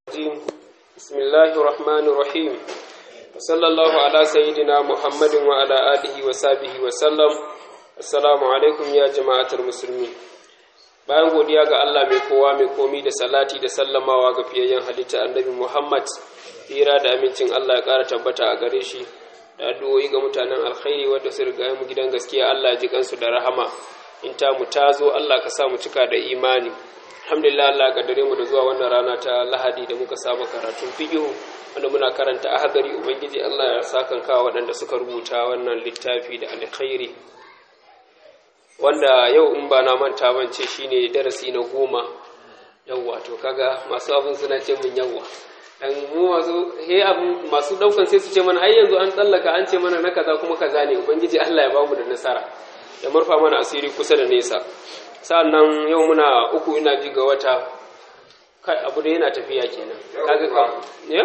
الرجيم بسم الله الرحمن الرحيم وصلى الله على سيدنا محمد وعلى آله وصحبه وسلم السلام عليكم يا جماعة المسلمين bayan godiya ga Allah mai kowa mai komi da salati da sallamawa ga fiyayyen halitta annabi Muhammad hira da amincin Allah ya ƙara tabbata a gare shi da addu'o'i ga mutanen alkhairi wanda su riga mu gidan gaskiya Allah ya ji kansu da rahama in ta mu tazo Allah ka sa mu cika da imani alhamdulillah Allah kaddare mu da zuwa wannan rana ta Lahadi da muka saba karatun fiqh wanda muna karanta ahadari ubangiji Allah ya sakan kawo waɗanda suka rubuta wannan littafi da alkhairi wanda yau in ba na manta ban ce shine darasi na goma yawwa to kaga masu abin suna ce mun yawwa dan mu masu he abin masu daukan sai su ce mana har yanzu an tsallaka an ce mana na kaza kuma kaza ne ubangiji Allah ya bamu da nasara ya murfa mana asiri kusa da nesa sa'annan yau muna uku ina ji ga wata kai abu da yana tafiya kenan kaga ka ya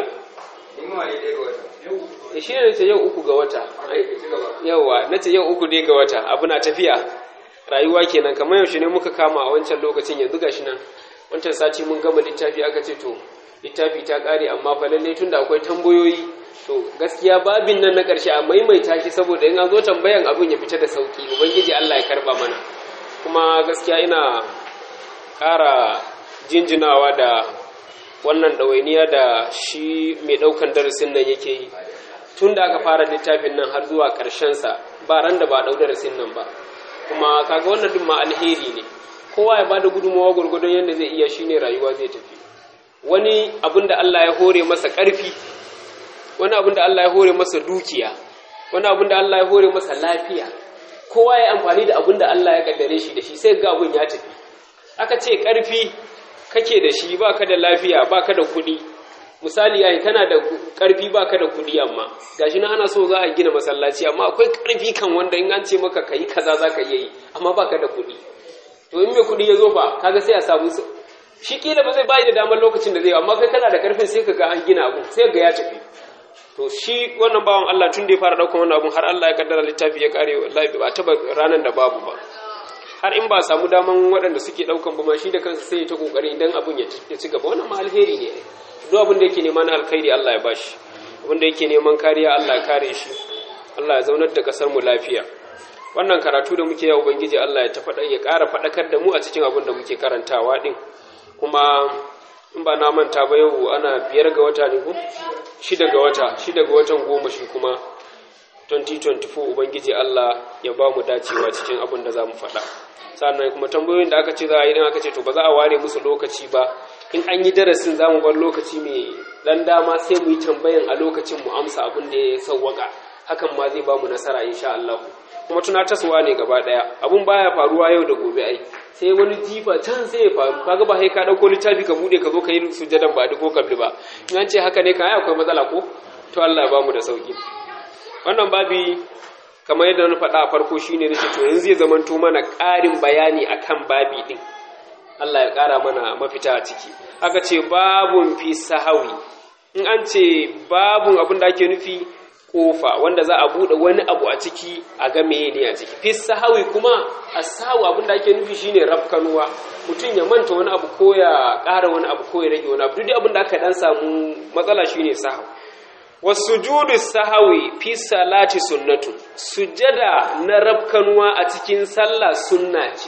shi ne ce yau uku ga wata yawa na ce yau uku ne ga wata abu na tafiya rayuwa kenan kamar yaushe ne muka kama a wancan lokacin yanzu gashi nan wancan sati mun gama littafi aka ce to littafi ta kare amma fa lalle tunda akwai tambayoyi to gaskiya babin nan na karshe a maimaita shi saboda in an zo tambayan abin ya fita da sauki ubangiji Allah ya karba mana kuma gaskiya ina ƙara jinjinawa da wannan ɗawainiya da shi mai ɗaukan darasin nan yake yi tun da aka fara littafin nan har zuwa sa ba ran da ba ɗau darasin nan ba kuma kaga wannan duk ma alheri ne kowa ya bada gudunmawa gurgudun yadda zai iya shine rayuwa zai tafi wani abin da Allah ya hore masa ƙarfi wani abin da Allah ya hore masa dukiya wani abin da Allah ya hore masa lafiya kowa ya amfani da abin da Allah ya kaddare shi da shi sai ga abin ya tafi aka ce ƙarfi kake da shi baka da lafiya baka da kuɗi misali yayi kana da ƙarfi baka da kuɗi amma gashi na ana so za a gina masallaci amma akwai ƙarfi kan wanda in an ce maka kai kaza zaka iya yi amma baka da kuɗi to in mai kuɗi ya zo fa kaga sai a samu shi kila ba zai bayi da damar lokacin da zai amma kai kana da ƙarfin sai ka ga an gina abu sai ga ya tafi to shi wannan bawan Allah tun da ya fara daukan wannan abun har Allah ya kaddara littafi ya kare wallahi ba taba ranan da babu ba har in ba samu daman waɗanda suke daukan ba ma shi da kansa sai ya ta kokari idan abun ya ci gaba wannan ma alheri ne duk abin da yake neman alkhairi Allah ya bashi abin da yake neman kariya Allah ya kare shi Allah ya zaunar da kasar mu lafiya wannan karatu da muke ya ubangiji Allah ya ta faɗa ya ƙara faɗakar da mu a cikin abin da muke karantawa din kuma in ba na manta ba yau ana biyar ga wata ne ko shida ga wata shida ga watan goma shi kuma 2024 ubangiji Allah ya ba mu dacewa cikin abin da za mu faɗa sannan kuma tambayoyin da aka ce za a yi don aka ce to ba za a ware musu lokaci ba in an yi darasin za mu bar lokaci mai dan dama sai mu yi tambayan a lokacin mu amsa abin da ya sauwaka hakan ma zai ba mu nasara insha Allah kuma tunatarwa ne gaba daya abun baya faruwa yau da gobe ai sai wani jifa can sai ya faru kaga ba sai ka dauko littafi ka bude ka zo ka yi sujadan ba ko kabli ba in an ce haka ne kan ai akwai matsala ko to Allah ya ba mu da sauki wannan babi kamar yadda na faɗa a farko shine nace to yanzu zai zamanto mana ƙarin bayani akan babi din Allah ya ƙara mana mafita a ciki aka ce babun fi sahawi in an ce babun abin da ake nufi kofa wanda za a bude wani abu a ciki a ga meye ne a ciki fi sahawi kuma asawu abin da ake nufi shine rafkanuwa mutum ya manta wani abu ko ya ƙara wani abu ko ya rage wani abu duk abin da aka dan samu matsala shine sahawi wasujudu sahawi fi salati sunnatu sujada na rafkanuwa a cikin sallah sunna ce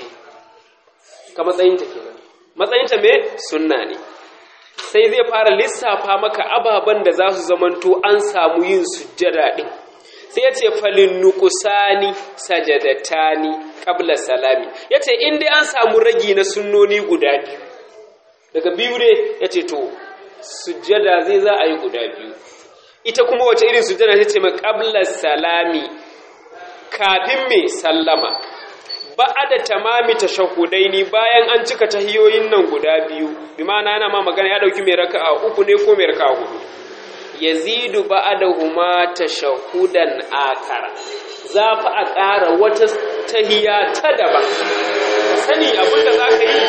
ka matsayinta kenan matsayinta me sunna ne sai zai fara lissafa maka ababen da za su zamanto an samu yin sujjada ɗin sai ya ce falin nukusani sajadatani ƙabla salami ya ce in dai an samu ragi na sunnoni guda biyu daga biyu ne ya ce to sujjada zai za a yi guda biyu ita kuma wace irin sujjada ta ce mai ƙabla salami kafin mai sallama ba da tamami tashahudaini bayan an cika tahiyoyin nan guda biyu bi ma'ana yana ma magana ya dauki mai raka'a uku ne ko mai raka'a hudu yazidu ba'dahuma tashahudan akara za fa a ƙara wata tahiya ta daban sani abinda zaka yi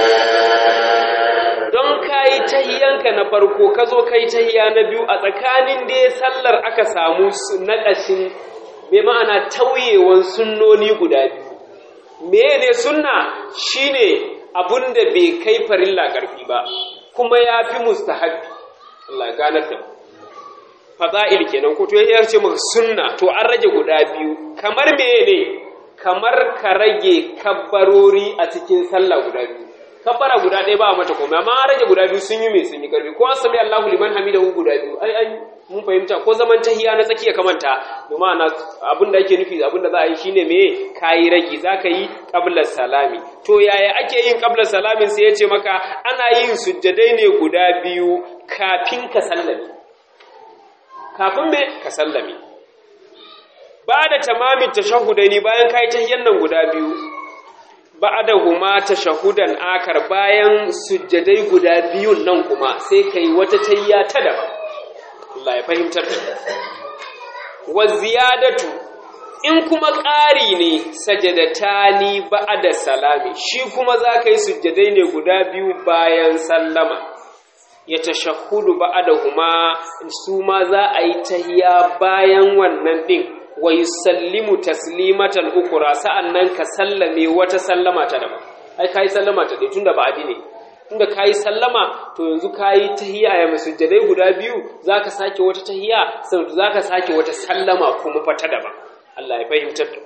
don kai tahiyanka na farko ka zo kai tahiya na biyu a tsakanin dai sallar aka samu naƙashin mai ma'ana tauyewan sunnoni guda biyu mene sunna shine abun da bai kai farilla karfi ba kuma ya fi mustahabbi Allah ganar da fada'il kenan ko to ya ce maka sunna to an rage guda biyu kamar meye ne kamar ka rage kabbarori a cikin sallah guda biyu kabbara guda ɗaya ba a mata komai amma an rage guda biyu sun yi mai sun yi karfi ko an sami Allahu liman hamidahu guda biyu ai ai mun fahimta ko zaman tahiya na tsakiya kamanta domin ana abin da ake nufi abin da za a yi shine me kayi rage zaka yi qabla salami to yaya ake yin qabla salamin sai ya ce maka ana yin sujjadai ne guda biyu kafin ka sallame kafin me ka sallame ba da tamamin tashahudaini bayan kai tahiyan nan guda biyu ba'adahuma tashahudan akar bayan sujjadai guda biyun nan kuma sai kai wata tayya ta daban Allah ya fahimtar da wa ziyadatu in kuma ƙari ne sajadatani ba'da salami shi kuma zaka yi sujjadai ne guda biyu bayan sallama ya tashahhudu ba'dahuma su ma za a yi tahiya bayan wannan din wa yusallimu taslimatan ukura sa'annan ka sallame wata sallama ta daban ai kai sallama ta dai tunda ba'adi ne tunda kai sallama to yanzu kai tahiyya ya masujjadai guda biyu zaka sake wata tahiyya sai zaka sake wata sallama kuma fa ta daban Allah ya fahimtar da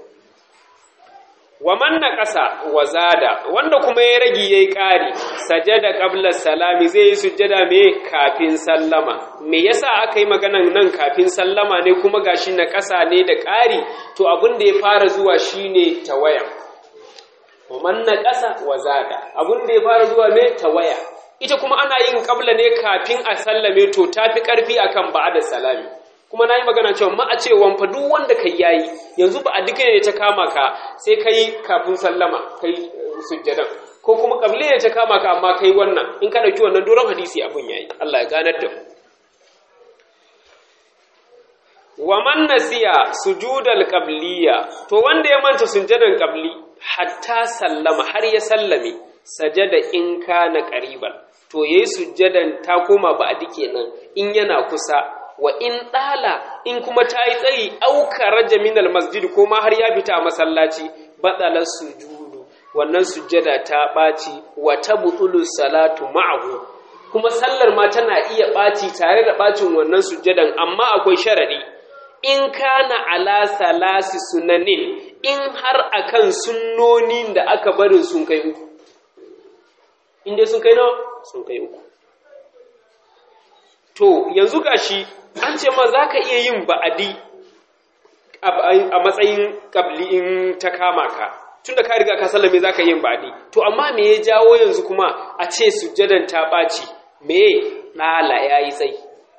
wa man naqasa wa zada wanda kuma ya ragi yayi ƙari sajada qabla salami zai yi sujjada me kafin sallama me yasa aka yi maganan nan kafin sallama ne kuma gashi na ƙasa ne da ƙari to abin da ya fara zuwa shine tawaya wa man naqasa wa zada abin da ya fara zuwa me tawaya ita kuma ana yin qabla ne kafin a sallame to tafi ƙarfi akan ba'da salami kuma na yi magana cewa ma a cewa fa duk wanda kai yayi yanzu ba a duka ne ta kama ka sai kai kafin sallama kai sujjadan ko kuma kabli ne ta kama ka amma kai wannan in ka dauki wannan doron hadisi abun yayi Allah ya ganar da mu wa man nasiya sujudal qabliya to wanda ya manta sujjadan qabli hatta sallama har ya sallame sajada in kana qariban to yayi sujjadan ta koma ba a dike nan in yana kusa wa in ɗala in kuma ta yi tsayi auka raja minal masjid ko ma har ya fita a masallaci batsalar sujudu wannan sujjada ta ɓaci wa ta butulu salatu ma'ahu kuma sallar ma tana iya ɓaci tare da ɓacin wannan sujjadan amma akwai sharaɗi in kana ala salasi sunanin in har akan sunnonin da aka barin sun kai uku in dai sun kai nawa sun kai uku to yanzu gashi an ce ma za ka iya yin ba'adi a matsayin ƙabli in ta kama ka tun da ka riga ka sallame za ka yin ba'adi to amma me ya jawo yanzu kuma a ce sujjadan ta ɓaci me ɗala ya yi tsayi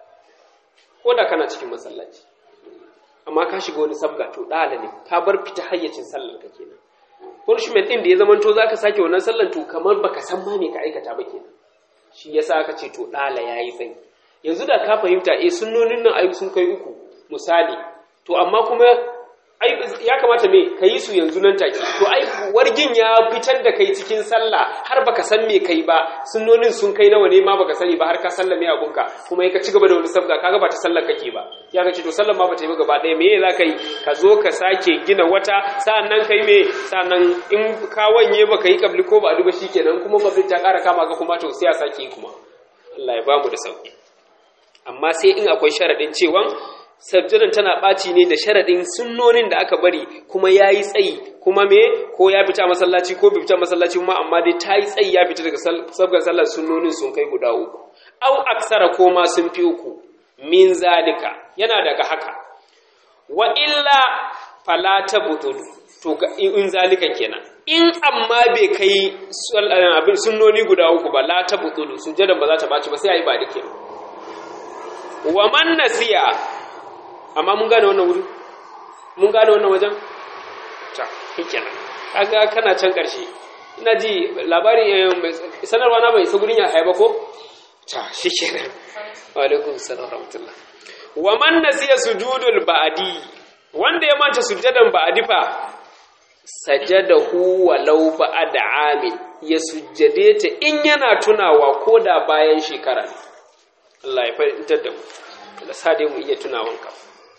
ko da kana cikin masallaci amma ka shiga wani sabga to ɗala ne ka bar fita hayyacin sallar ka kenan punishment ɗin da ya zamanto za ka sake wannan sallar to kamar baka san ma me ka aikata ba kenan shi yasa aka ce to ɗala ya yi tsayi yanzu da ka fahimta eh sunnonin nan ayu sun kai uku misali to amma kuma ai ya kamata me ka yi su yanzu nan take to ai wargin ya fitar da kai cikin sallah har baka san me kai ba sunnonin sun kai nawa ne ma baka sani ba har ka sallame abunka kuma ka ci gaba da wani sabga kaga ba ta sallar kake ba ya ka ce to sallar ma ba ta yi ba gaba ɗaya me za ka yi ka zo ka sake gina wata sa'annan kai me sa'annan in ka wanye baka yi kabli ko ba a duba shikenan kuma kabli ta ƙara kama ga kuma to sai a sake yi kuma Allah ya bamu da sauki amma sai in akwai sharaɗin cewan sajjadan tana ɓaci ne da sharaɗin sunnonin da aka bari kuma ya yi tsayi kuma me ko ya fita masallaci ko bai fita masallaci kuma amma dai ta yi tsayi ya fita daga sabgar sallar sunnonin sun kai guda uku au aksara ko ma sun fi uku min zalika yana daga haka wa illa fala ta butulu to in zalika kenan in amma bai kai abin sunnoni guda uku ba la ta butulu sujjadan ba za ta ɓaci ba sai a yi ba da kenan wa man nasiya amma mun gane wannan wuri mun gane wannan wajen ta kenan kaga kana can karshe ina ji labari sanarwa na bai isa gurin ya haiba ko ta shikenan wa alaikum salam rahmatullah wa man nasiya sujudul ba'di wanda ya manta sujudan ba'di fa sajadahu walau ba'da amin ya sujjade ta in yana tunawa ko da bayan shekara ne Allah ya fahimtar da mu da sa dai mu iya tunawan ka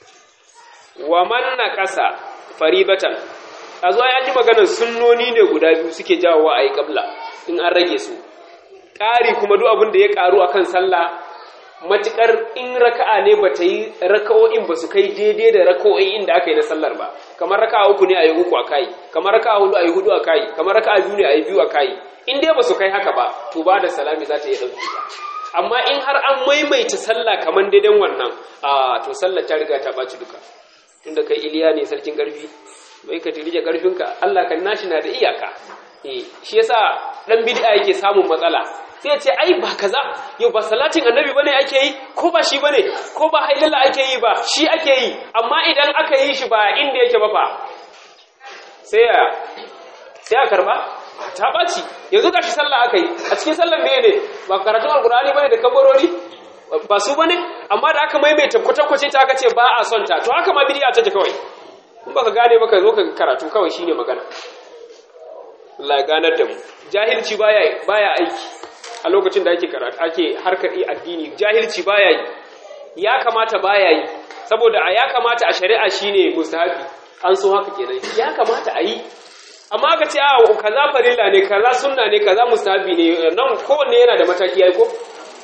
wa man naqasa faribatan azo ya ji maganar sunnoni ne guda biyu suke jawowa ayi kabla in an rage su ƙari kuma duk abin da ya ƙaru akan sallah matukar in raka'a ne ba ta yi raka'o'in ba su kai daidai da raka'o'in da aka yi na sallar ba kamar raka'a uku ne a yi uku a kai kamar raka'a hudu a yi hudu a kai kamar raka'a biyu ne a yi biyu a kai in dai ba su kai haka ba to ba da salami za ta iya ɗauki ba amma in har an maimaita sallah kamar daidan wannan a to sallar ta riga ta ɓaci duka tunda kai iliya ne sarkin ƙarfi bai ka tirije ƙarfinka allah kan nashi na da iyaka eh shi yasa dan bid'a yake samun matsala sai ya ce ai ba kaza yau ba salatin annabi bane ake yi ko ba shi bane ko ba hailalla ake yi ba shi ake yi amma idan aka yi shi ba inda yake ba fa sai ya sai a karba ta ɓaci yanzu gashi sallah aka yi a cikin sallar meye ne ba karatun alkurani bane da kabarori ba su bane amma da aka maimaita kwatankwace ta aka ce ba a son ta to haka ma bidiya ta kawai in baka gane baka zo ka karatu kawai shine magana Allah ya ganar da mu jahilci baya baya aiki a lokacin da ake karatu ake harkar addini jahilci baya yi ya kamata baya yi saboda a ya kamata a shari'a shine mustahabi an so haka kenan ya kamata a yi amma aka ce a kaza farilla ne kaza sunna ne kaza mustahabi ne nan kowanne yana da mataki yayi ko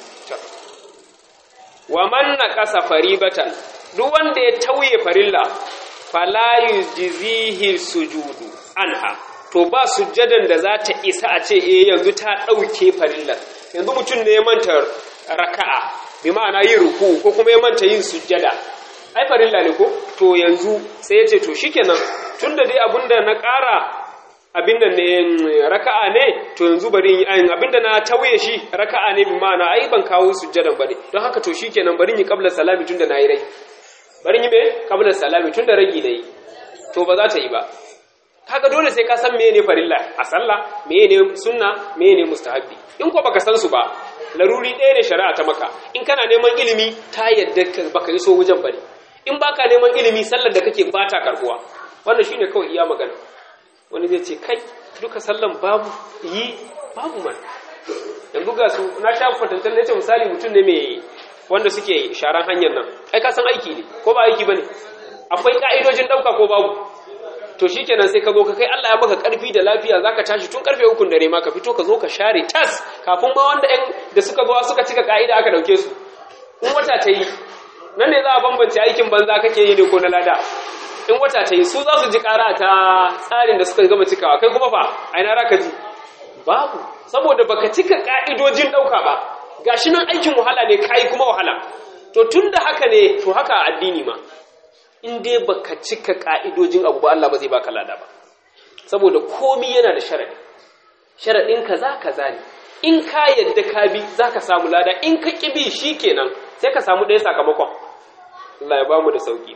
wa man naqasa faribatan duk wanda ya tauye farilla fala yujzihi sujudu anha to ba sujjadan da za ta isa a ce eh yanzu ta ɗauke farillar yanzu mutum ne ya manta raka'a bi ma'ana yin ruku ko kuma ya manta yin sujjada ai farilla ne ko to yanzu sai ya ce to shikenan tunda dai abinda na ƙara abinda ne raka'a ne to yanzu bari abinda na tauye shi raka'a ne bi ma'ana ai ban kawo sujjadan bane don haka to shikenan bari yi qabla salami tunda nayi rai bari yi me qabla salami tunda ragi nayi to ba za ta yi ba kaga dole sai ka san meye farilla a sallah meye ne sunna meye ne mustahabbi in ko baka san su ba laruri ɗaya ne shari'a ta maka in kana neman ilimi ta yadda baka yi so wajen bane in baka neman ilimi sallar da kake bata karbuwa wannan shine kawai iya magana wani zai ce kai duka sallan babu yi babu man yanzu ga su na sha kwatantar na ce misali mutum ne mai wanda suke sharan hanyar nan ai ka san aiki ne ko ba aiki bane akwai ka'idojin ɗauka ko babu to shi kenan sai ka zo ka kai Allah ya maka karfi da lafiya zaka tashi tun karfe ukun dare ma ka fito ka zo ka share tas kafin ma wanda ɗan da suka zo suka cika ka'ida aka dauke su in wata ta yi nan ne za a bambance aikin banza kake yi ne ko na lada in wata ta yi su za su ji ƙara ta tsarin da suka gama cikawa kai kuma fa a ina raka ji babu saboda baka cika ka'idojin ɗauka ba gashi nan aikin wahala ne kai kuma wahala to tun da haka ne to haka a addini ma in dai baka cika ka'idojin abu ba Allah ba zai baka lada ba saboda komi yana da sharadi sharadin kaza kaza ne in ka yadda ka bi zaka samu lada in ka kibi shikenan sai ka samu ɗaya sakamakon Allah ya bamu da sauki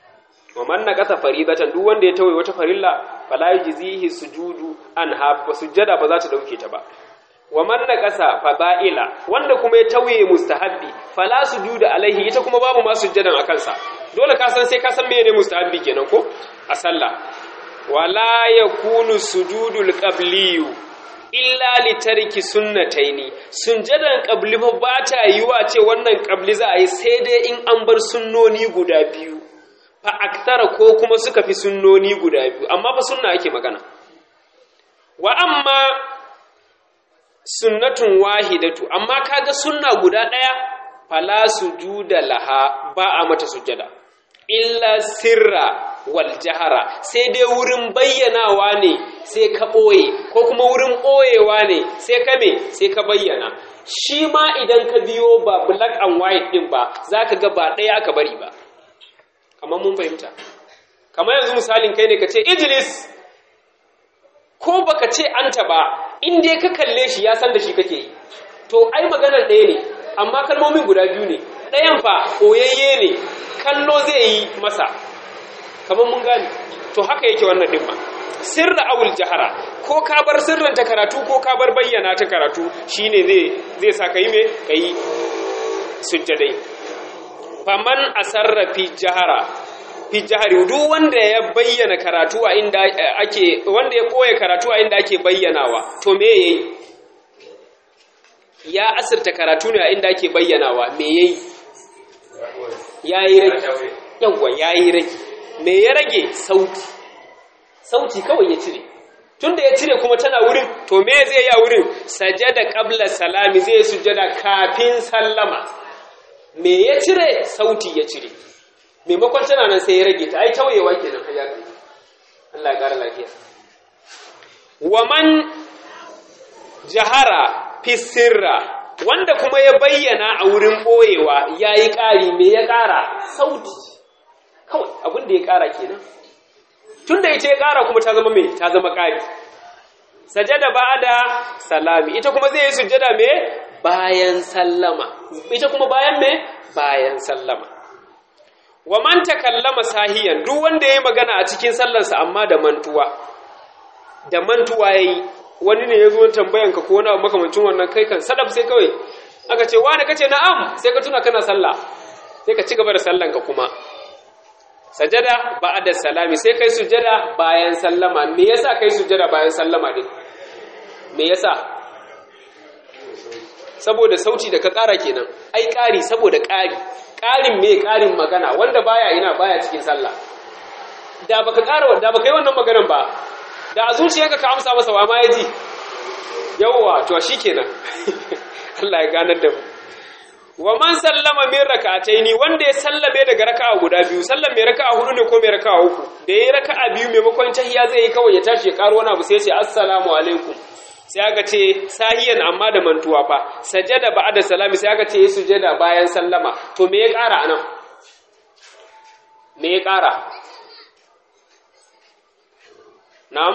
wa man naqasa faridatan duk wanda ya tawaye wata farilla fala yujzihi sujudu anha ba sujjada ba za ta dauke ta ba wa man naqasa fada'ila wanda kuma ya tawaye mustahabbi fala sujuda alaihi ita kuma babu ma sujjadan akan sa dole ka san sai ka san menene mustahabbi kenan ko a sallah wala yakunu sujudul qabliyu illa li tarki sunnataini sunjadan qabli fa ba ta yiwa ce wannan qabli za a yi sai dai in an bar sunnoni guda biyu fa aktara ko kuma suka fi sunnoni guda biyu amma fa sunna ake magana wa amma sunnatun wahidatu amma kaga sunna guda daya fala sujuda laha ba a mata sujada illa sirra wal jahara sai dai wurin bayyanawa ne sai ka ɓoye ko kuma wurin ɓoyewa ne sai ka me sai ka bayyana shi ma idan ka biyo ba black and white ɗin ba za ka ga ba ɗaya aka bari ba kamar mun fahimta kamar yanzu misalin kai ne ka ce idris ko baka ce anta ba in dai ka kalle shi ya san da shi kake yi to ai maganar ɗaya ne amma kalmomin guda biyu ne ɗayan fa ɓoyayye ne kallo zai yi masa kamar mun gane to haka yake wannan ɗin ma sirra awul jahara ko ka bar sirrin ta karatu ko ka bar bayyana ta karatu shine zai zai sa ka yi me ka yi sujjadai faman asarra fi jahara fi jahari duk wanda ya bayyana karatu a inda ake wanda ya koya karatu a inda ake bayyanawa to me yayi ya asirta karatu ne a inda ake bayyanawa me yayi yayi rage yawa yayi rage me ya rage sauti sauti kawai ya cire tunda ya cire kuma tana wurin to me zai yi a wurin sajada qabla salami zai sujada kafin sallama me ya cire sauti ya cire maimakon tana nan sai ya rage ta ai tauyewa kenan har ya kai Allah ya kara lafiya wa man jahara fi sirra wanda kuma ya bayyana a wurin boyewa yayi ƙari me ya ƙara sauti kawai abin da ya ƙara kenan tunda ita ya ƙara kuma ta zama me ta zama ƙari sajada ba'da salami ita kuma zai yi sujjada me bayan sallama ita kuma bayan me bayan sallama wa man takallama sahiyan duk wanda yayi magana a cikin sallarsa amma da mantuwa da mantuwa yayi wani ne yazo tambayan ka ko wani abu makamancin wannan kai kan sadaf sai kawai aka ce wani kace na'am sai ka tuna kana sallah sai ka ci gaba da sallan ka kuma sajada ba'da salami sai kai sujada bayan sallama me yasa kai sujada bayan sallama din me yasa saboda sauti da ka ƙara kenan ai ƙari saboda ƙari ƙarin me ƙarin magana wanda baya ina baya cikin sallah da baka ƙara da baka yi wannan maganan ba da a zuciyarka ka amsa masa wa ma ya ji yawwa to shikenan Allah ya ganar da mu wa man sallama min rak'ataini wanda ya sallame daga raka'a guda biyu sallan mai raka'a hudu ne ko mai raka'a uku da yayi raka'a biyu maimakon tahiyya zai yi kawai ya tashi ya karo wani abu sai ya ce assalamu alaikum sai aka ce sahiyan amma da mantuwa fa sajada ba'da salami sai aka ce sujada bayan sallama to me ya ƙara anan me ya ƙara na'am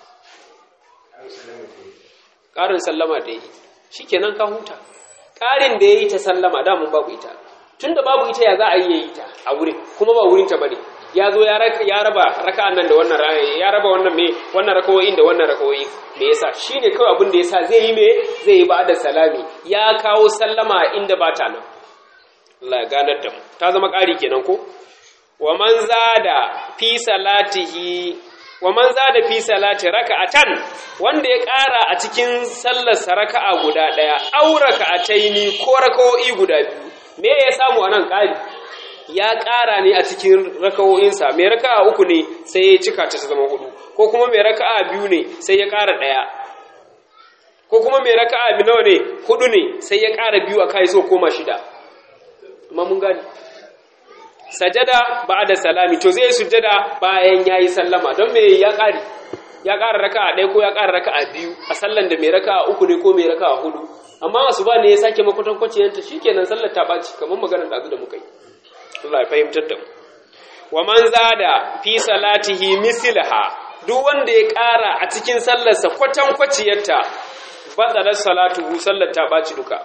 ƙarin sallama da yi shikenan ka huta ƙarin da yayi ta sallama da mun babu ita tunda babu ita ya za a yi ta a wurin kuma ba wurin ta bane ya zo ya raba raka'an nan da wannan ya raba wannan me wannan rakawoyin da wannan rakawoyin me yasa shine kawai abin da yasa zai yi me zai yi ba'da salami ya kawo sallama inda ba ta nan Allah ya ganar da mu ta zama ƙari kenan ko wa man zada fi salatihi wa man zada fi salati raka'atan wanda ya ƙara a cikin sallar raka'a guda ɗaya aw raka'ataini ko rakawoyi guda biyu me ya samu anan ƙari ya ƙara ne a cikin raka'o'insa mai raka'a uku ne sai ya cika ta zama hudu ko kuma mai raka'a biyu ne sai ya ƙara ɗaya ko kuma mai raka'a biyu nawa ne hudu ne sai ya ƙara biyu a kai so koma shida amma mun gani sajada da salami to zai sujada bayan yayi sallama don me ya ƙari ya ƙara raka'a ɗaya ko ya ƙara raka'a biyu a sallan da mai raka'a uku ne ko mai raka'a hudu amma masu ba ne ya sake makwatan kwaciyanta shikenan sallar ta ɓaci kamar maganar da da muka yi Allah ya fahimtar da mu wa man zada fi salatihi mislaha duk wanda ya ƙara a cikin sallarsa kwatan kwaciyarta batsalar salatuhu sallar ta ɓaci duka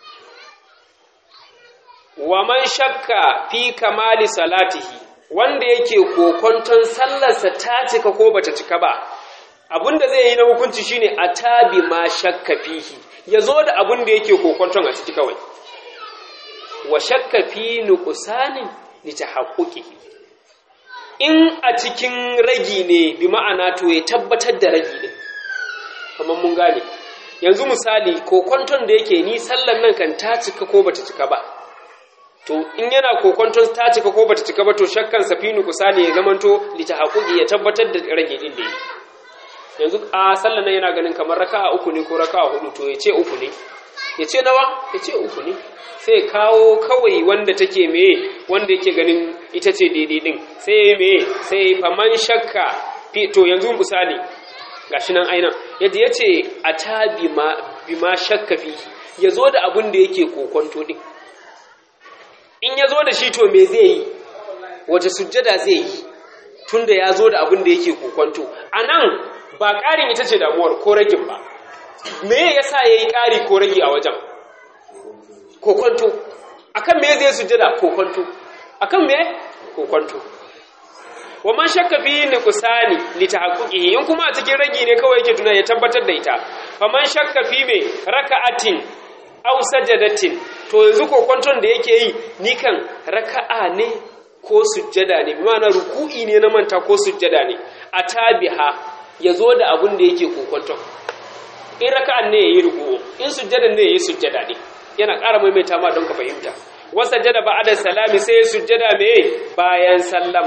wa man shakka fi kamali salatihi wanda yake kokonton sallarsa ta cika ko bata cika ba abinda zai yi na hukunci shine atabi ma shakka fihi yazo da abinda yake kokonton a ciki kawai wa shakka fi nuqsanin li tahaqquqihi in a cikin ragi ne bi ma'ana to ya tabbatar da ragi ne kamar mun gane yanzu misali kokonton da yake ni sallan nan kan ta cika ko bata cika ba to in yana kokonton ta cika ko bata cika ba to shakkan safinu kusani ya zamanto li tahaqquqi ya tabbatar da rage din da yake yanzu a sallan nan yana ganin kamar raka'a uku ne ko raka'a hudu to ya ce uku ne ya ce nawa ya ce uku ne sai kawo kawai wanda take meye wanda yake ganin ita ce daidai din sai meye sai faman shakka to yanzu misali gashi nan ainihin yadda ya ce a ta bima shakka fi ya zo da abin da yake kokonto din in ya zo da shi to me zai yi wace sujjada zai yi tun da ya zo da abin da yake kokonto a nan ba ƙarin ita ce damuwar ko ragin ba me ya sa ya yi ƙari ko rage a wajen kokonto akan me zai sujjada kokonto akan me kokonto wa man shakka fi nuqsani li tahaqquqihi in kuma a cikin ragi ne kawai yake tuna ya tabbatar da ita fa man shakka fi me raka'atin aw sajadatin to yanzu kokonton da yake yi ni kan raka'a ne ko sujjada ne bi ma'ana ruku'i ne na manta ko sujjada ne atabiha yazo da abun da yake kokonton in raka'an ne yayi ruku'u in sujjadan ne yayi sujjada ne yana ƙara maimaita ma don ka fahimta wasajjada ba'da salami sai sujjada me bayan sallama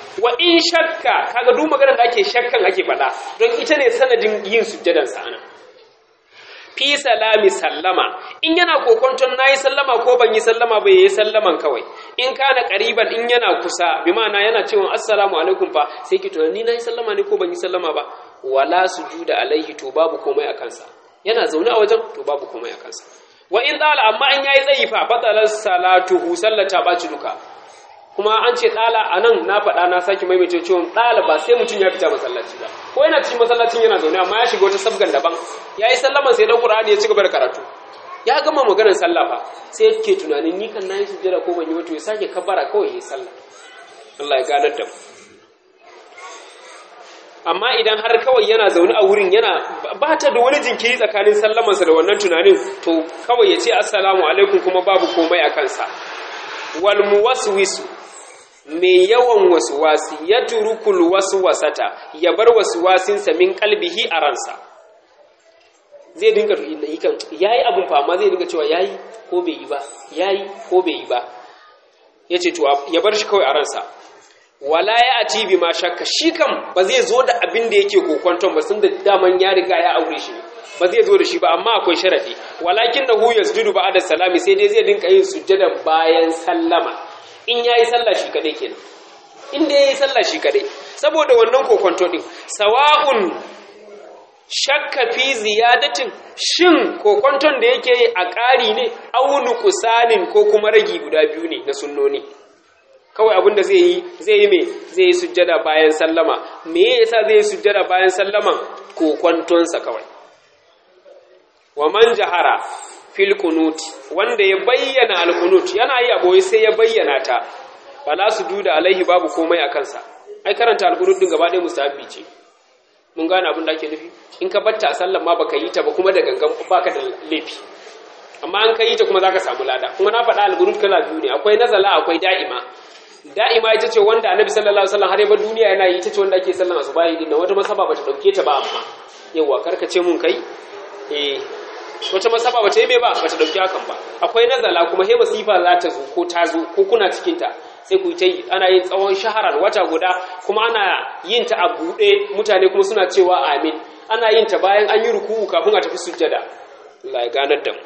wa in shakka kaga duk maganar da ake shakkan ake faɗa don ita ne sanadin yin sujjadan sa ana fi salami sallama in yana kokonton nayi sallama ko ban yi sallama ba yayi sallaman kawai in kana qariban in yana kusa bi ma'ana yana cewa assalamu alaikum fa sai ki tunani nayi sallama ne ko ban yi sallama ba wala sujuda alaihi to babu komai a kansa yana zaune a wajen to babu komai a kansa wa in dala amma in yayi tsayi fa batalar salatuhu sallata baci duka kuma an ce dala anan na faɗa na saki maimaita cewa dala ba sai mutum ya fita masallaci ba ko yana cikin masallacin yana zaune amma ya shiga wata sabgan daban yayi sallama sai dan qur'ani ya ci gaba da karatu ya gama maganar sallah fa sai yake tunanin ni kan nayi sujjada ko ban yi ba to ya sake kabbara kawai yayi sallah Allah ya ganar da mu amma idan har kawai yana zaune a wurin yana ba ta da wani jinkiri tsakanin sallamansa da wannan tunanin to kawai ya ce assalamu alaikum kuma babu komai a kansa wal muwaswisu mai yawan wasuwasi ya turukul waswasata ya bar wasuwasinsa min kalbihi a ransa zai dinga yakan yayi abun fa amma zai dinga cewa yayi ko bai yi ba yayi ko bai yi ba yace to ya bar shi kawai a ransa wala ya ati bi ma shakka shi kam ba zai zo da abin da yake kokonton ba sun da daman ya riga ya aure shi ba zai zo da shi ba amma akwai sharadi walakin da hu yasjudu ba'da salami sai dai zai dinka yin sujjada bayan sallama in yayi sallah shi kadai kenan in dai yayi sallah shi kadai saboda wannan kokonto din sawa'un shakka fi ziyadatin shin kokonton da yake yi a ƙari ne aunu kusanin ko kuma ragi guda biyu ne na sunnoni kawai abinda zai yi zai yi me zai yi sujjada bayan sallama me yasa zai yi sujjada bayan sallaman kokontonsa kawai wa man jahara fil qunut wanda ya bayyana al qunut yana yi aboye sai ya bayyana ta fala sujuda alaihi babu komai a kansa ai karanta al qunut din gaba ɗaya mustahabbi ce mun gane abin da ake nufi in ka batta a sallan ma baka yi ta ba kuma da gangan baka da laifi amma an ka yi ta kuma zaka samu lada kuma na faɗa al qunut kala biyu ne akwai nazala akwai da'ima da'ima ita ce wanda annabi sallallahu alaihi wasallam har ya bar duniya yana yi ita ce wanda ake sallan asubahi din wata masaba bata dauke ta ba amma yawa karkace mun kai eh wata masaba bata yi me ba bata dauki hakan ba akwai nazala kuma he masifa za ta zo ko ta zo ko kuna cikin ta sai ku ta yi ana yin tsawon shaharar wata guda kuma ana yin ta a buɗe mutane kuma suna cewa amin ana yin ta bayan an yi ruku'u kafin a tafi sujjada Allah ya ganar da mu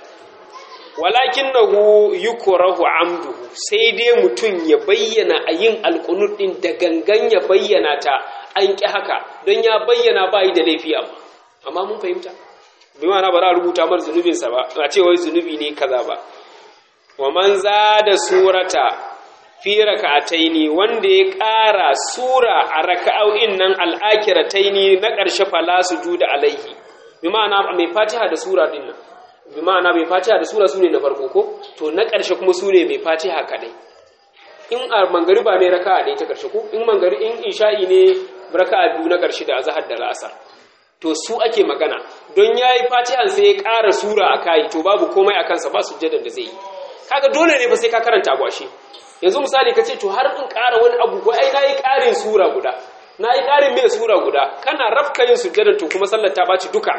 walakinahu yukrahu amduhu sai dai mutum ya bayyana a yin alqunut din da gangan ya bayyana ta an ki haka don ya bayyana ba yi da laifi amma amma mun fahimta bi ma'ana ba za a rubuta mar zunubin sa ba a ce wai zunubi ne kaza ba wa man zada surata fi raka'ataini wanda ya ƙara sura a raka'o'in nan al'akirataini na ƙarshe fala sujuda alaihi bi ma'ana mai fatiha da sura din nan bi ma'ana mai fatiha da sura sune na farko ko to na ƙarshe kuma sune mai fatiha kadai in a mangariba ne raka'a ɗaya ta ƙarshe ko in mangari in isha'i ne raka'a biyu na ƙarshe da azhar da la'asar to su ake magana don yayi fatihan sai ya ƙara sura a kai to babu komai a kansa ba sujjadan da zai yi kaga dole ne ba sai ka karanta gwashi yanzu misali ka ce to har in ƙara wani abu ko ai nayi ƙarin sura guda nayi ƙarin mai sura guda kana rafka yin sujjadan to kuma sallar ta baci duka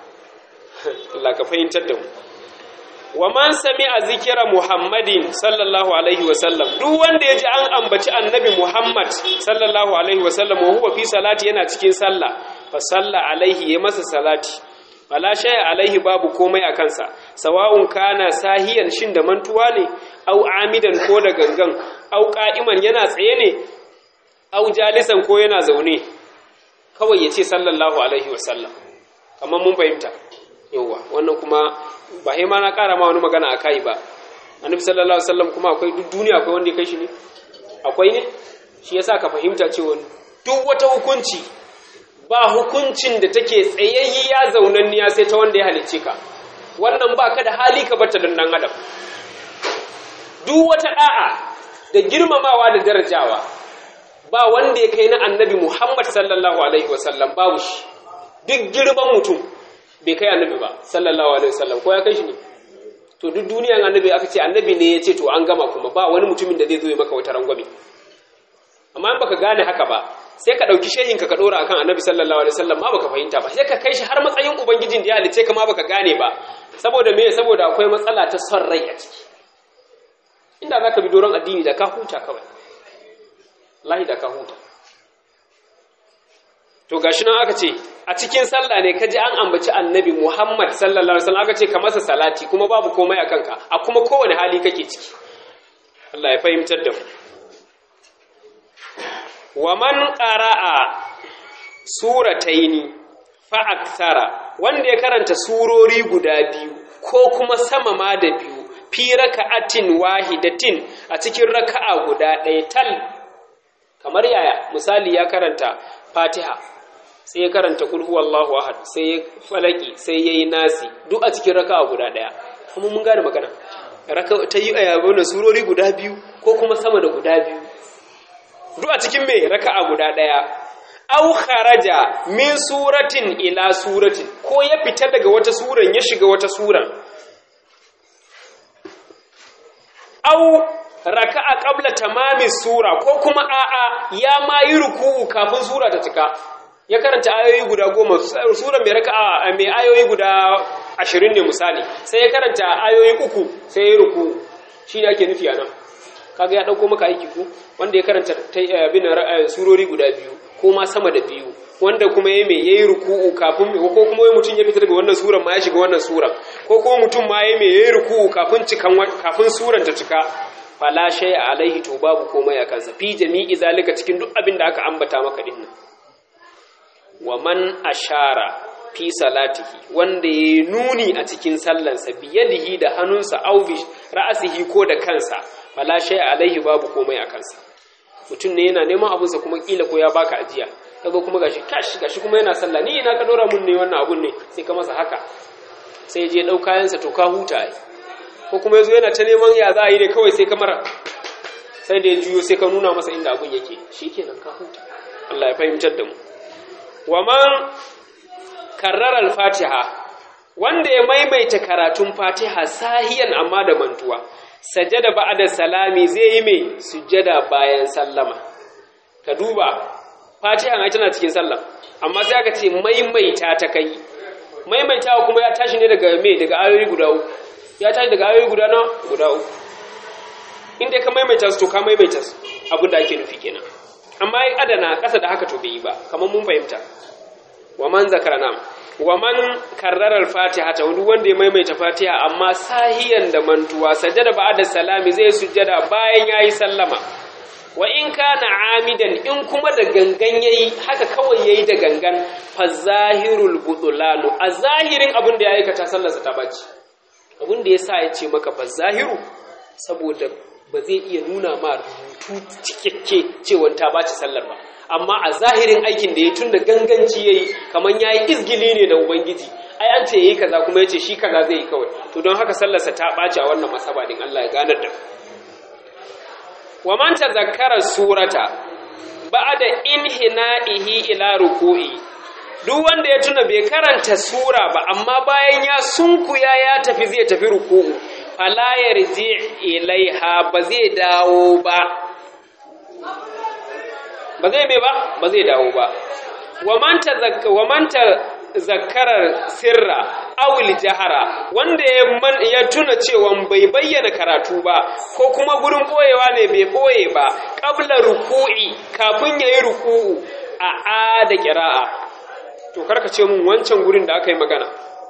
Allah ka fahimtar da mu wa man sami'a zikira Muhammadin sallallahu alaihi wa sallam duk wanda yaji an ambaci annabi Muhammad sallallahu alaihi wa sallam wa huwa fi salati yana cikin sallah fa salla alaihi ya masa salati wala shay'a alaihi babu komai a kansa sawa'un kana sahiyan shin da mantuwa ne au amidan ko da gangan au qa'iman yana tsaye ne au jalisan ko yana zaune kawai yace sallallahu alaihi wa sallam kamar mun fahimta yauwa wannan kuma ba sai ma na ƙara ma wani magana a kai ba annabi sallallahu alaihi wasallam kuma akwai duk duniya akwai wanda ya kai shi ne akwai ne shi yasa ka fahimta cewa duk wata hukunci ba hukuncin da take tsayayya zaunanniya sai ta wanda ya halicce ka wannan ba ka da hali ka bata dan dan adam duk wata da'a da girmamawa da darajawa ba wanda ya kai na annabi Muhammad sallallahu alaihi wasallam babu shi duk girman mutum bai kai annabi ba sallallahu alaihi wasallam ko ya kai shi ne to duk duniyan annabi aka ce annabi ne ya ce to an gama kuma ba wani mutumin da zai zo ya maka wata rangwame amma in baka gane haka ba sai ka dauki shehin ka ka dora akan annabi sallallahu alaihi wasallam ma baka fahimta ba sai ka kai shi har matsayin ubangijin da ya halice ka ma baka gane ba saboda me saboda akwai matsala ta son rai a ciki inda zaka bi doron addini da ka huta kawai wallahi da ka huta to gashi nan aka ce a cikin sallah ne kaji an ambaci annabi Muhammad sallallahu alaihi wasallam aka ce ka masa salati kuma babu komai a kanka a kuma kowane hali kake ciki Allah ya fahimtar da mu wa man qara'a surataini fa akthara wanda ya karanta surori guda biyu ko kuma sama ma da biyu fi raka'atin wahidatin a cikin raka'a guda ɗaya tal kamar yaya misali ya karanta Fatiha sai ya karanta kul huwallahu ahad sai ya falaki sai yayi nasi duk a cikin raka'a guda ɗaya kuma mun gane magana raka ta yi ayyabo surori guda biyu ko kuma sama da guda biyu duk a cikin me raka'a guda ɗaya au kharaja min suratin ila suratin ko ya fita daga wata suran ya shiga wata suran au raka'a qabla tamami sura ko kuma a'a ya ma yi ruku'u kafin sura ta cika ya karanta ayoyi guda goma sura mai raka'a mai ayoyi guda ashirin ne misali sai ya karanta ayoyi uku sai ya ruku'u shi ne ake nufi a nan kaga ya ɗauko maka aiki ku wanda ya karanta bin surori guda biyu ko ma sama da biyu wanda kuma ya mai yayi ruku'u kafin ko kuma wai mutum ya fita daga wannan suran ma ya shiga wannan suran ko kuma mutum ma ya mai yayi ruku'u kafin cikan kafin suran ta cika fala shay'a alaihi to babu komai a kansa fi jami'i zalika cikin duk abin da aka ambata maka din nan wa man ashara fi salatihi wanda ya nuni a cikin sallansa biyadihi da hannunsa au bi ra'asihi ko da kansa fala shay'a alaihi babu komai a kansa mutum ne yana neman abunsa kuma kila ko ya baka ajiya kaga kuma gashi kash gashi kuma yana sallah ni ina ka dora mun ne wannan abun ne sai ka masa haka sai je dau kayansa to ka huta ai ko kuma yazo yana ta neman ya za a yi ne kawai sai kamar sai da ya juyo sai ka nuna masa inda abun yake shikenan ka huta Allah ya fahimtar da mu wa man karrara al-fatiha wanda ya maimaita karatun fatiha sahiyan amma da mantuwa sajada ba'da salami zai yi mai sujjada bayan sallama ka duba fatiha ai tana cikin sallah amma sai aka ce maimaita ta kai maimaitawa kuma ya tashi ne daga me daga ayoyi guda uku ya tashi daga ayoyi guda na guda uku inda ka maimaita su to ka maimaita su abin da ake nufi kenan amma ai adana kasa da haka to bai yi ba kamar mun fahimta wa man zakara nam wa man karrara al-fatiha ta duk wanda ya maimaita fatiha amma sahiyan da mantuwa sajada ba'da salami zai sujjada bayan yayi sallama wa in kana amidan in kuma da gangan yayi haka kawai yayi da gangan fa zahirul budulanu a zahirin abin da ya aikata sallarsa ta baci abin da yasa ya ce maka fa zahiru saboda ba zai iya nuna ma rubutu cikakke cewa ta baci sallar ba amma a zahirin aikin da ya tun da ganganci yayi kaman yayi izgili ne da ubangiji ai an ce yayi kaza kuma yace shi kaza zai yi kawai to don haka sallarsa ta baci a wannan masaba din Allah ya ganar da wa man tazakkara surata ba'da inhina'ihi ila ruku'i duk wanda ya tuna bai karanta sura ba amma bayan ya sunkuya ya tafi zai tafi ruku'u fala yarji ilaiha ba zai dawo ba ba zai mai ba ba zai dawo ba wa man zakkarar sirra awil jahara wanda ya tuna cewa bai bayyana karatu ba ko kuma gurin boyewa ne bai boye ba qabla ruku'i kafin yayi ruku'u a a da qira'a to karka ce mun wancan gurin da aka yi magana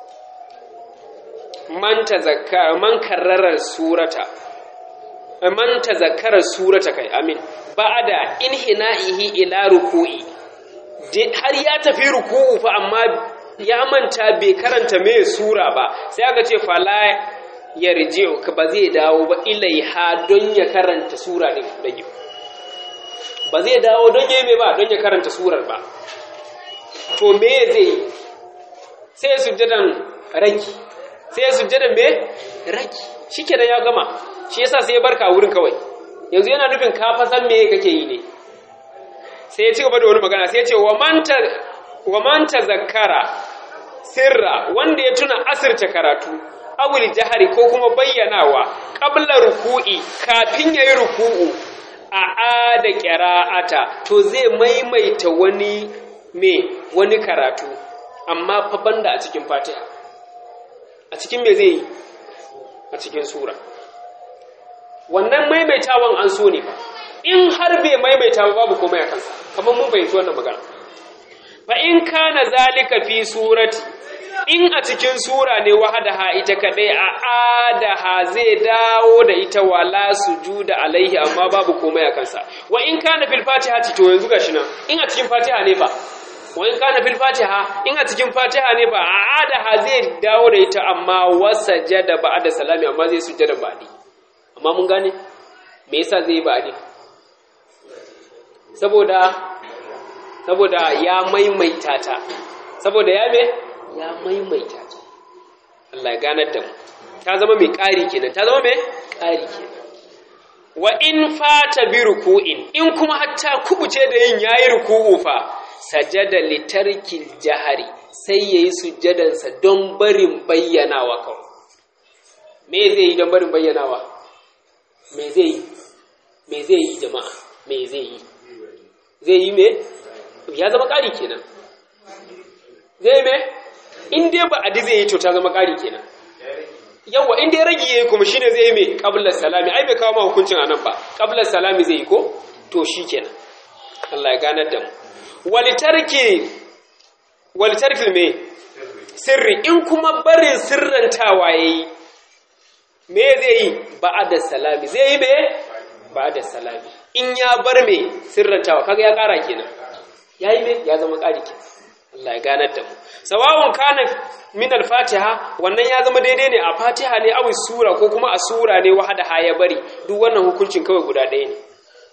man tazakkara man karrara surata man tazakkara surata kai amin ba'da inhina'ihi ila ruku'i har ya tafi ruku'u fa amma ya manta bai karanta mai sura ba sai aka ce fala yarji'u ka ba zai dawo ba ilaiha don ya karanta sura din dage ba zai dawo don yayi mai ba don ya karanta surar ba to me zai sai sujjadan raki sai sujjadan me raki shikenan ya gama shi yasa sai ya barka wurin kawai yanzu yana nufin ka fa san me kake yi ne sai ya ci gaba da wani magana sai ya ce wa man tazakkara sirra wanda ya tuna asirta karatu awul jahari ko kuma bayyanawa qabla ruku'i kafin yayi ruku'u a ada qira'ata to zai maimaita wani me wani karatu amma fa banda a cikin Fatiha a cikin me zai yi a cikin sura wannan maimaitawan an so ne in har bai maimaita ba babu komai a kansa kamar mun fahimci wannan magana fa in kana zalika fi surati in a cikin sura ne wahadaha ita kadai a adaha zai dawo da ita wala sujuda alaihi amma babu komai a kansa wa in kana fil fatiha to yanzu gashi nan in a cikin fatiha ne fa wa in kana fil fatiha in a cikin fatiha ne fa a adaha zai dawo da ita amma wasajada ba'da salami amma zai sujjada ba'di amma mun gane me yasa zai ba'di saboda saboda ya maimaita ta saboda ya me ya maimaita ta Allah ya ganar da mu ta zama mai ƙari kenan ta zama mai ƙari kenan wa in fata bi ruku'in in kuma hatta kubuce da yin yayi ruku'u fa sajada litarkil jahari sai yayi sujjadan sa don barin bayyanawa kawai me zai yi don barin bayyanawa me zai yi me zai yi jama'a me zai yi zai yi me ya zama ƙari kenan zai me in dai ba adi zai yi to ta zama ƙari kenan yawa in dai ragi yayi kuma shine zai yi me qabla salami ai bai kawo ma hukuncin anan ba qabla salami zai yi ko to shikenan Allah ya ganar da mu walitarki walitarki me sirri in kuma barin sirrantawa yayi me zai yi ba'da salami zai yi me ba'da salami in ya bar me sirrantawa kaga ya ƙara kenan yayi me ya zama ƙari kenan Allah ya ganar da mu sawawun kana min al-fatiha wannan ya zama daidai ne a fatiha ne awi sura ko kuma a sura ne wahada ha ya bari duk wannan hukuncin kawai guda ɗaya ne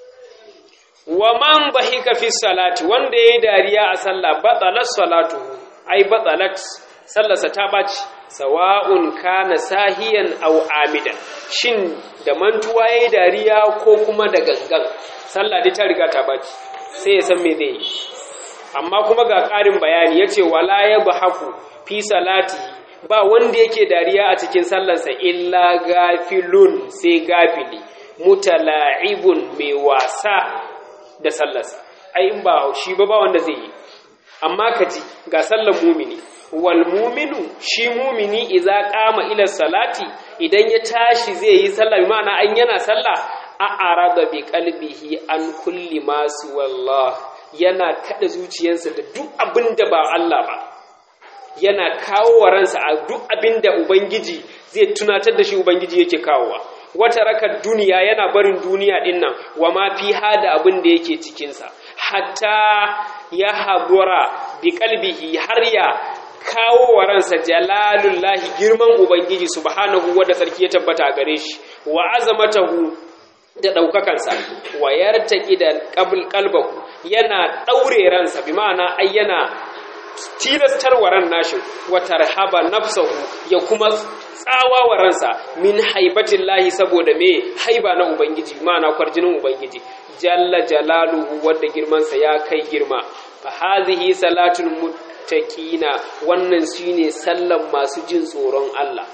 wa man bahika fi salati wanda yayi dariya a sallah batalat salatu ai batalat sallarsa ta baci sawa'un kana sahiyan aw amidan shin da mantuwa yayi dariya ko kuma da gangan sallah dai ta riga ta baci sai ya san me zai yi amma kuma ga ƙarin bayani ya ce wala ya haku fi salati ba wanda yake dariya a cikin sallarsa illa gafilun sai gafili mutala'ibun mai wasa da sallarsa ai in ba shi ba ba wanda zai yi amma ka ji ga sallar mumini wal muminu shi mumini idza qama ila salati idan ya tashi zai yi sallah bi ma'ana an yana sallah a arada bi qalbihi an kulli ma wallah yana kada zuciyarsa da duk abin da ba Allah ba yana kawo wa ransa a duk abin da Ubangiji zai tunatar da shi Ubangiji yake kawowa wata rakar duniya yana barin duniya din nan wa ma fi hada abin da yake cikinsa hatta ya habura bi kalbihi har ya kawo wa ransa jalalullahi girman Ubangiji subhanahu wa da sarki ya tabbata gare shi wa azamatahu da ɗaukakansa wayar taƙi da ƙalbaku yana ɗaure ransa bi ma'ana ai yana tilastar wa ran nashi wa tarhaba nafsahu ya kuma tsawa wa ransa min haibatin lahi saboda me haiba na ubangiji ma'ana kwarjinin ubangiji jalla jalaluhu wadda girmansa ya kai girma fa hazihi salatul muttaqina wannan shine sallan masu jin tsoron Allah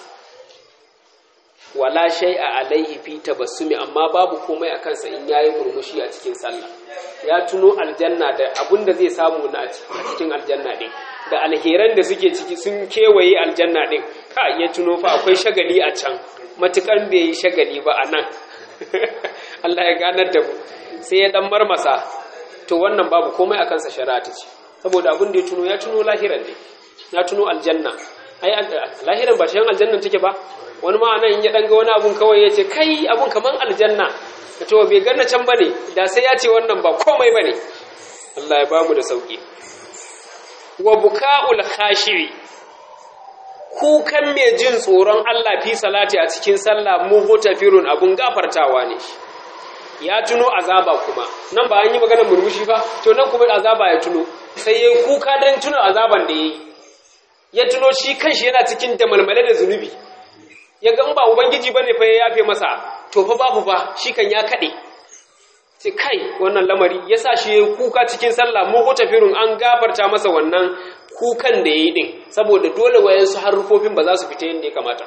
wala shay'a alaihi fi tabassumi amma babu komai akan sa in yayi murmushi a cikin sallah ya tuno aljanna da abun da zai samu na a cikin aljanna din da alheran da suke ciki sun kewaye aljanna din ka ya tuno fa akwai shagali a can matukan bai yi shagali ba a nan Allah ya ganar da mu sai ya dan marmasa to wannan babu komai akan sa shari'a ta ce saboda abun da ya tuno ya tuno lahiran ne ya tuno aljanna ai lahiran ba shi aljannan take ba wani ma nan in ya danga wani abun kawai ya ce kai abun kaman aljanna da to bai ganna can bane da sai ya ce wannan ba komai bane Allah ya ba mu da sauki wa buka'ul khashi'i kukan mai jin tsoron Allah fi salati a cikin sallah muhtafirun abun gafartawa ne ya tuno azaba kuma nan ba an yi maganar murmushi ba to nan kuma azaba ya tuno sai yayi kuka dan tuno azaban da yayi ya tuno shi kanshi yana cikin damalmale da zunubi ya ga ba ubangiji bane fa ya yafe masa to fa babu fa shi kan ya kade sai kai wannan lamari yasa shi yayi kuka cikin sallah mu tafirun an gafarta masa wannan kukan da yayi din saboda dole wayansu harufofin ba za su fita yadda ya kamata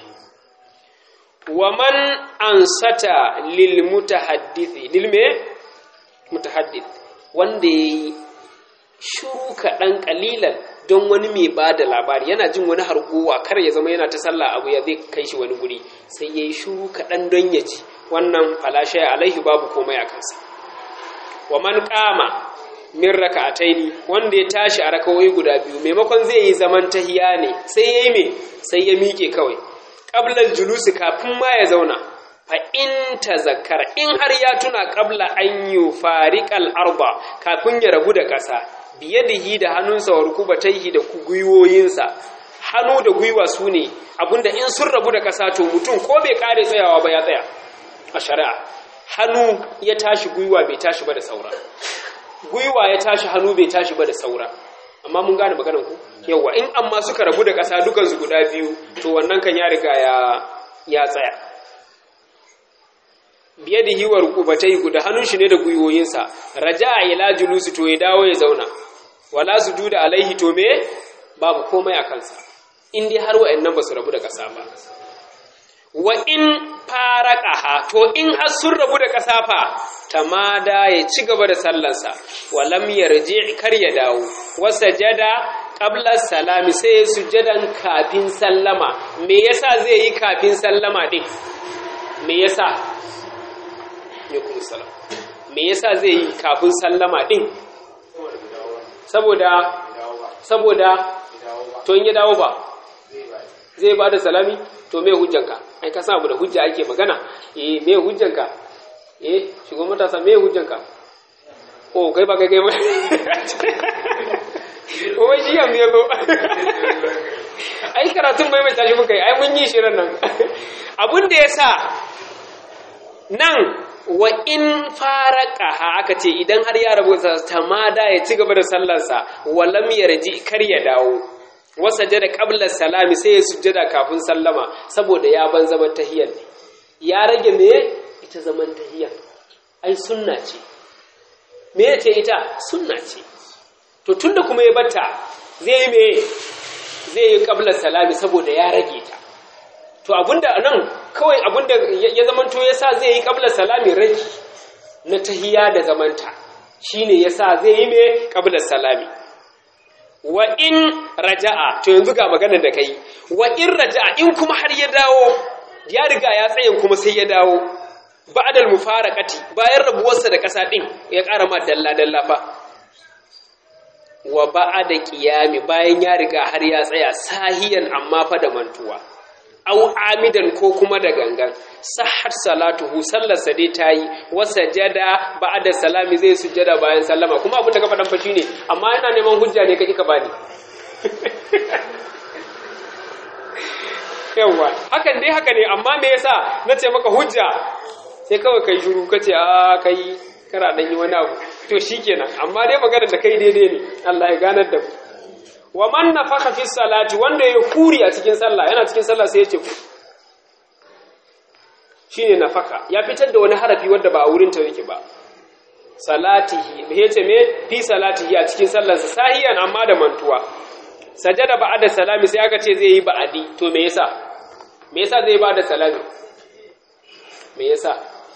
wa man ansata lil mutahaddithi lil me mutahaddith wanda yayi shuru kaɗan ƙalilan don wani mai ba da labari yana jin wani harguwa kar ya zama yana ta sallah abu ya zai kai shi wani guri sai ya yi shuru kaɗan don ya ji wannan falashe alaihi babu komai a kansa wa man kama min raka'ataini wanda ya tashi a rakawai guda biyu maimakon zai yi zaman tahiya ne sai yayi me sai ya miƙe kawai qabla julusi kafin ma ya zauna fa in tazakkara in har ya tuna qabla an yufariqal arba kafin ya rabu da ƙasa biyadihi da hannunsa wa rukubataihi da gwiwoyinsa hannu da gwiwa su ne abinda in sun rabu da ƙasa to mutum ko bai kare tsayawa ba ya tsaya a shari'a hannu ya tashi gwiwa bai tashi ba da saura gwiwa ya tashi hannu bai tashi ba da saura amma mun gane maganar ku yawa in amma suka rabu da ƙasa dukansu guda biyu to wannan kan ya riga ya ya tsaya biye da hiwar kubatai guda hannun shi ne da gwiwoyinsa raja'a ila julusi to ya dawo ya zauna wala sujuda alaihi to me babu komai a kansa in dai har wa'annan ba su rabu da ƙasa ba wa in faraqaha to in har sun rabu da ƙasa fa tamada ya ci gaba da sallansa wa lam yarji kar ya dawo wa sajada qabla salami sai ya sujadan kafin sallama me yasa zai yi kafin sallama din me yasa alaikum salam me yasa zai yi kafin sallama din saboda saboda to in ya dawo ba zai ba da salami to me hujjanka ai ka samu da hujja ake magana eh me hujjanka eh shigo matasa me hujjanka oh kai ba kai kai ba oh shi ya me zo ai karatun bai mai tashi muka yi ai mun yi shirin nan abun da yasa nan wa in faraqaha aka ce idan har ya rabu tamada ya ci gaba da sallarsa walam yarji kar ya dawo wasajada qabla salami sai ya sujjada kafin sallama saboda ya ban zaman tahiyyar ne ya rage me ita zaman tahiyyar ai sunna ce me ce ita sunna ce to tunda kuma ya batta zai yi me zai yi qabla salami saboda ya rage ta to abinda nan kawai abinda ya zamanto yasa zai yi qabla salami rage na tahiyya da zamanta shine yasa zai yi me qabla salami wa in raja'a to yanzu ga maganar da kai wa in raja'a in kuma har ya dawo ya riga ya tsayin kuma sai ya dawo ba'dal mufaraqati bayan rabuwarsa da kasa din ya ƙara ma dalla dalla fa wa ba'da qiyami bayan ya riga har ya tsaya sahiyan amma fa da mantuwa aw amidan ko kuma da gangan sahhat salatuhu sallarsa dai tayi wa sajada ba'da salami zai sujada bayan sallama kuma abin da ka faɗan fa shine amma ina neman hujja ne kake ka bani yawa hakan dai haka ne amma me yasa nace maka hujja sai kawai kai shiru kace a kai kana dan yi wani abu to shikenan amma dai magana da kai daidai ne Allah ya ganar da mu wa man nafaka fi salati wanda ya kuri a cikin sallah yana cikin sallah sai ya ce shine nafaka ya fitar da wani harafi wanda ba a wurin ta yake ba salatihi me yace me fi salatihi a cikin sallarsa sahiyan amma da mantuwa sajada ba'da salami sai aka ce zai yi ba'adi to me yasa me yasa zai ba'da salami me yasa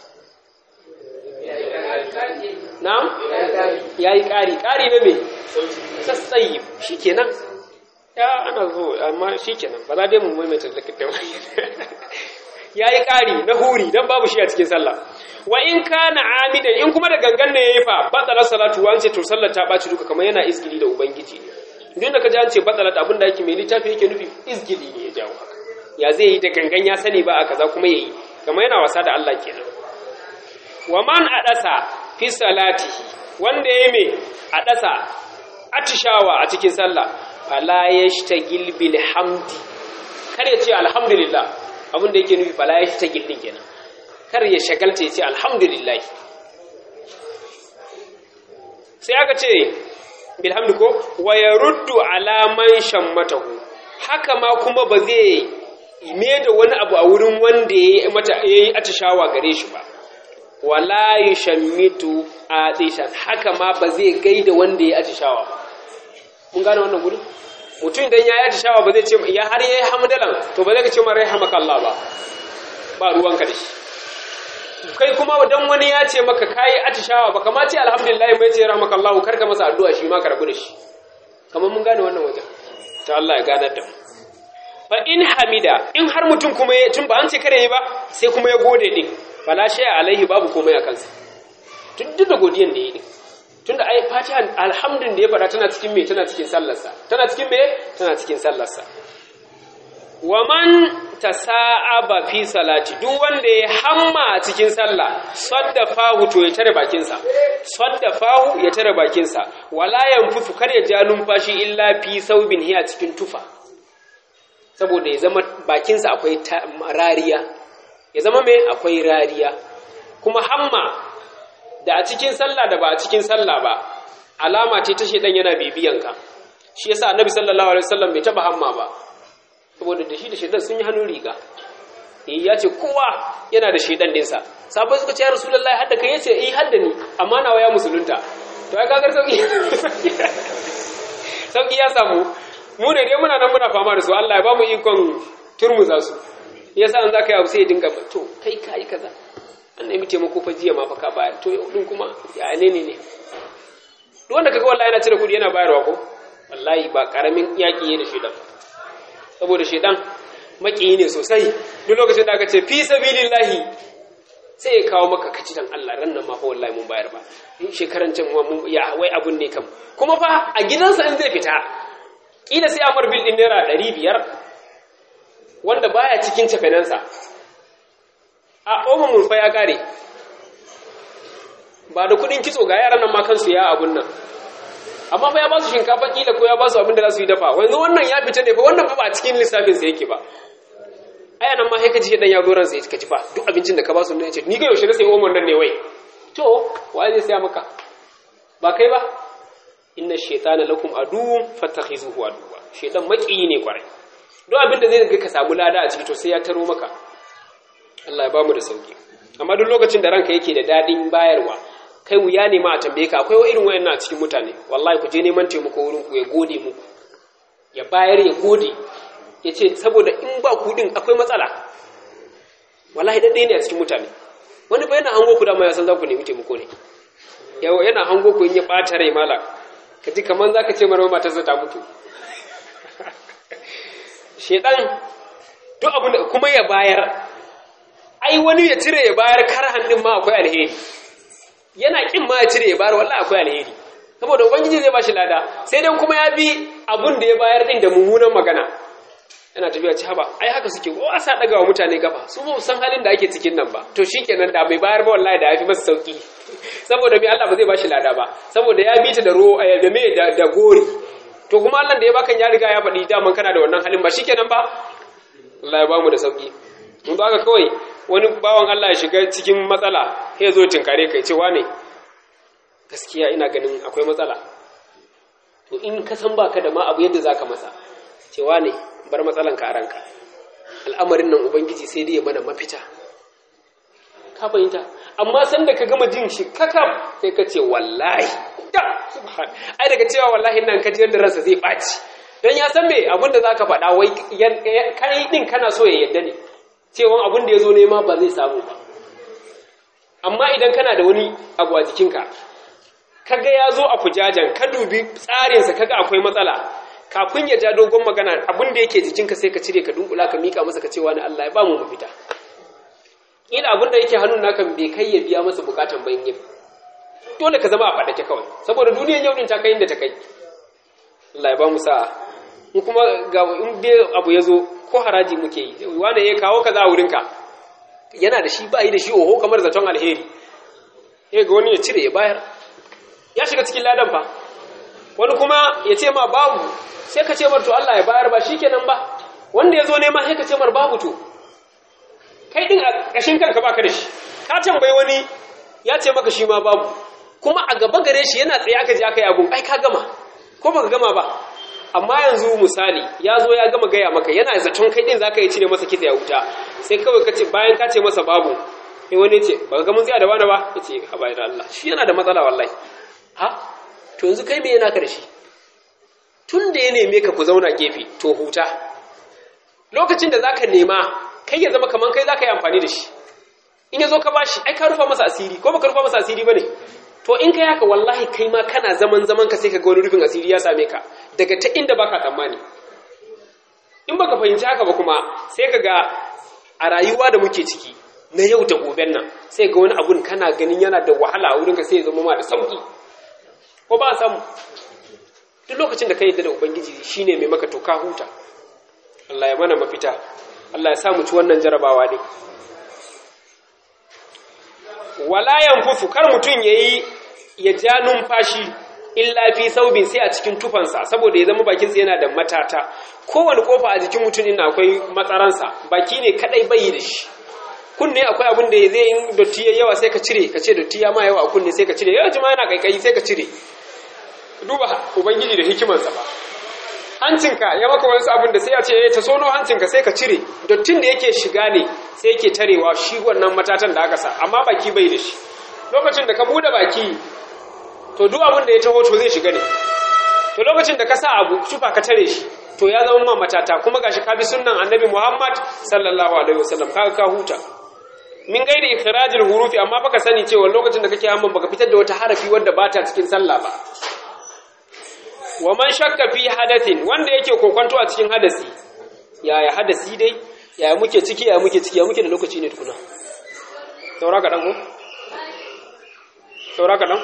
na'am yayi ƙari ƙari na me sassayi shikenan ya ana zo amma shikenan ba za dai mu maimaita zakata yayi ƙari na huri dan babu shi a cikin sallah wa in kana amidan in kuma da gangan ne yayi fa batala salatu wa an ce to sallar ta baci duka kamar yana izgili da ubangiji ne duk da kaji an ce batala abin da yake mai littafi yake nufi izgili ne ya jawo haka ya zai yi da gangan ya sani ba a kaza kuma yayi kamar yana wasa da Allah kenan wa man adasa fi salatihi wanda yayi me adasa atishawa a cikin sallah fala yashtagil bil hamdi kar ya ce alhamdulillah abin da yake nufi fala yashtagil din kenan kar ya shagalta ya ce alhamdulillah sai aka ce bilhamdu ko wa ya ruddu alaman shammatahu haka ma kuma ba zai me da wani abu a wurin wanda ya yi atishawa gare shi ba wala yushammitu atishan haka ma ba zai gaida wanda ya atishawa ba mun gane wannan gudu mutum idan ya yi atishawa ba zai ce ya har yayi hamdalan to ba zai ka ce ma rahmakallah ba ba ruwanka da shi kai kuma dan wani ya ce maka kai atishawa ba kama ce alhamdulillah mai ce rahmakallah karka masa addu'a shi ma ka rabu da shi kamar mun gane wannan wajen ta Allah ya ganar da mu fa in hamida in har mutum kuma ya tun ba an ce kare yi ba sai kuma ya gode din fala shay alaihi babu komai a kansa duk da godiyan da yi din tunda ai fatiha alhamdun da ya fada tana cikin me tana cikin sallarsa tana cikin me tana cikin sallarsa wa man tasa'aba fi salati duk wanda ya hamma a cikin sallah saddafahu to ya tare bakinsa saddafahu ya tare bakinsa wala yanfusu kar ya ja numfashi illa fi saubin hiya cikin tufa saboda ya zama bakinsa akwai rariya ya zama mai akwai rariya kuma hamma da a cikin sallah da ba a cikin sallah ba alama ce ta shedan yana bibiyanka shi yasa annabi sallallahu alaihi wasallam bai taba hamma ba saboda da shi da shedan sun yi hannun riga eh ya ce kowa yana da shedan dinsa sabai suka ce ya rasulullahi hadda kai yace eh hadda ni amma nawa ya musulunta to ai kagar sauki sauki ya samu mu ne dai muna nan muna fama da su Allah ya ba mu ikon turmuza su yasa an zaka yi abu sai ya dinga to kai kai kaza an nemi taimako fa jiya ma fa ka bayar to yau din kuma ya ne ne ne duk wanda kaga wallahi yana cire kudi yana bayarwa ko wallahi ba karamin yaki ne da shedan saboda shedan makiyi ne sosai duk lokacin da aka ce fi sabilillahi sai ya kawo maka kaci dan Allah ran nan ma fa wallahi mun bayar ba shekaran can mun ya wai abun ne kam kuma fa a gidansa in zai fita kila sai amar bil din naira 500 wanda baya cikin cefenansa a omen mulfa ya kare ba da kudin kitso ga yaran nan ma kansu ya abun nan amma fa ya ba su shinkafa kila ko ya ba su abin da za su yi dafa wanzu wannan ya fita ne fa wannan fa ba a cikin lissafin sa yake ba aya nan ma sai ka ji dan ya zo ransa ya ci fa duk abincin da ka ba su ne ce ni ga yaushe na sai omon nan ne wai to wa zai saya maka ba kai ba inna shaytana lakum aduwwun fattakhizuhu aduwwa shaytan maƙiyi ne kwarai duk abin da zai ga ka samu lada a ciki to sai ya taro maka Allah ya bamu da sauki amma duk lokacin da ranka yake da dadin bayarwa kai wuya ne ma a tambaye ka akwai irin wayannan a cikin mutane wallahi ku je neman taimako wurin ku ya gode muku ya bayar ya gode ya ce saboda in ba ku din akwai matsala wallahi daddai ne a cikin mutane wani ba yana hango ku dama ya san za ku nemi taimako ne yawa yana hango ku in ya ɓata rai mala ka ji kamar za ka ce mara matarsa ta mutu shedan duk abin da kuma ya bayar ai wani ya cire ya bayar karhan din ma akwai alheri yana kin ma ya cire ya bayar wallahi akwai alheri saboda ubangiji zai bashi lada sai dan kuma ya bi abun da ya bayar din da mummunan magana yana tafiya ci haba ai haka suke ko asa daga wa mutane gaba su ba san halin da ake cikin nan ba to shikenan da bai bayar ba wallahi da yafi masa sauki saboda me Allah ba zai bashi lada ba saboda ya bi ta da ro da me da, da gori to kuma Allah da ya baka ya riga ya faɗi daman kana da wannan halin ba shikenan ba Allah ya bamu da sauki mun ba ka kawai wani bawan Allah ya shiga cikin matsala sai ya zo tinkare kai cewa ne gaskiya ina ganin akwai matsala to in ka san baka da ma abu yadda zaka masa cewa ne bar matsalan ka a ranka al'amarin nan ubangiji sai dai ya mana mafita ka fahimta amma san da ka gama jin shi kakam sai ka ce wallahi da subhan ai daga cewa wallahi nan ka ji yadda ransa zai ɓaci dan ya san me abin da zaka faɗa wai kai din kana so ya yadda ne cewa abin da ya zo nema ba zai samu ba amma idan kana da wani abu a jikinka kaga ya zo a fujajen ka dubi tsarinsa kaga akwai matsala kafin ya ja dogon magana abin da yake jikinka sai ka cire ka dunkula ka mika masa ka ce wani Allah ya ba mu mafita ila abin da yake hannun naka bai kai ya biya masa bukatan bayan yi dole ka zama a faɗake kawai saboda duniyan yau din ta kai inda ta kai Allah ya ba mu sa'a in kuma ga in dai abu ya zo ko haraji muke yi wanda ya kawo kaza a wurinka yana da shi ba yi da shi oho kamar zaton alheri ya ga wani ya cire ya bayar ya shiga cikin ladan fa wani kuma ya ce ma babu sai ka ce mar to Allah ya bayar ba shikenan ba wanda ya zo nema sai ka ce mar babu to kai din a ƙashin kanka baka da shi ka tambayi wani ya ce maka shi ma babu kuma a gaba gare shi yana tsaye aka je aka yi abun ai ka gama ko baka gama ba amma yanzu misali ya zo ya gama gaya maka yana zaton kai din zaka yi cire masa kitse ya wuta sai kawai ka ce bayan ka ce masa babu sai wani ya ce ba ga mun tsaya da wani ba ya ce ha bayan Allah shi yana da matsala wallahi ha to yanzu kai me yana ka da shi tun da ya neme ka ku zauna gefe to huta lokacin da zaka nema kai ya zama kaman kai zaka yi amfani da shi in ya zo ka bashi ai ka rufa masa asiri ko baka rufa masa asiri bane to in kai haka wallahi kai ma kana zaman zaman ka sai ka ga wani rufin asiri ya same ka daga ta inda baka tsammani in baka fahimci haka ba kuma sai ka ga a rayuwa da muke ciki na yau da goben nan sai ga wani abun kana ganin yana da wahala a wurinka sai ya zama ma da sauki ko ba a samu duk lokacin da ka yi da ubangiji shine mai maka to ka huta Allah ya mana mafita Allah ya sa mu ci wannan jarabawa ne wala yanfusu kar mutun yayi ya ja numfashi illa fi saubin sai a cikin tufansa saboda ya zama bakinsa yana da matata kowane kofa a jikin mutum ina akwai matsaransa baki ne kadai bai da shi kunne akwai abin da zai in dotti ya yawa sai ka cire ka ce dotti ya ma yawa a kunne sai ka cire yawa jima yana kaikayi sai ka cire duba ubangiji da hikimarsa ba hancinka ya maka wani abin da sai ya ce ta sono hancinka sai ka cire dottin da yake shiga ne sai yake tarewa shi wannan matatan da aka sa amma baki bai da shi lokacin da ka bude baki to duk abin da ya taho to zai shiga ne to lokacin da ka sa abu shufa ka tare shi to ya zama ma matata kuma gashi ka bi sunnan annabi Muhammad sallallahu alaihi wasallam ka ka huta min gairi ikhrajil hurufi amma baka sani cewa lokacin da kake hamman baka fitar da wata harafi wanda ba ta cikin sallah ba wa man shakka fi hadathin wanda yake kokonto a cikin hadasi yaya hadasi dai yaya muke ciki yaya muke ciki ya muke da lokaci ne tukuna saura ka dan ko saura ka dan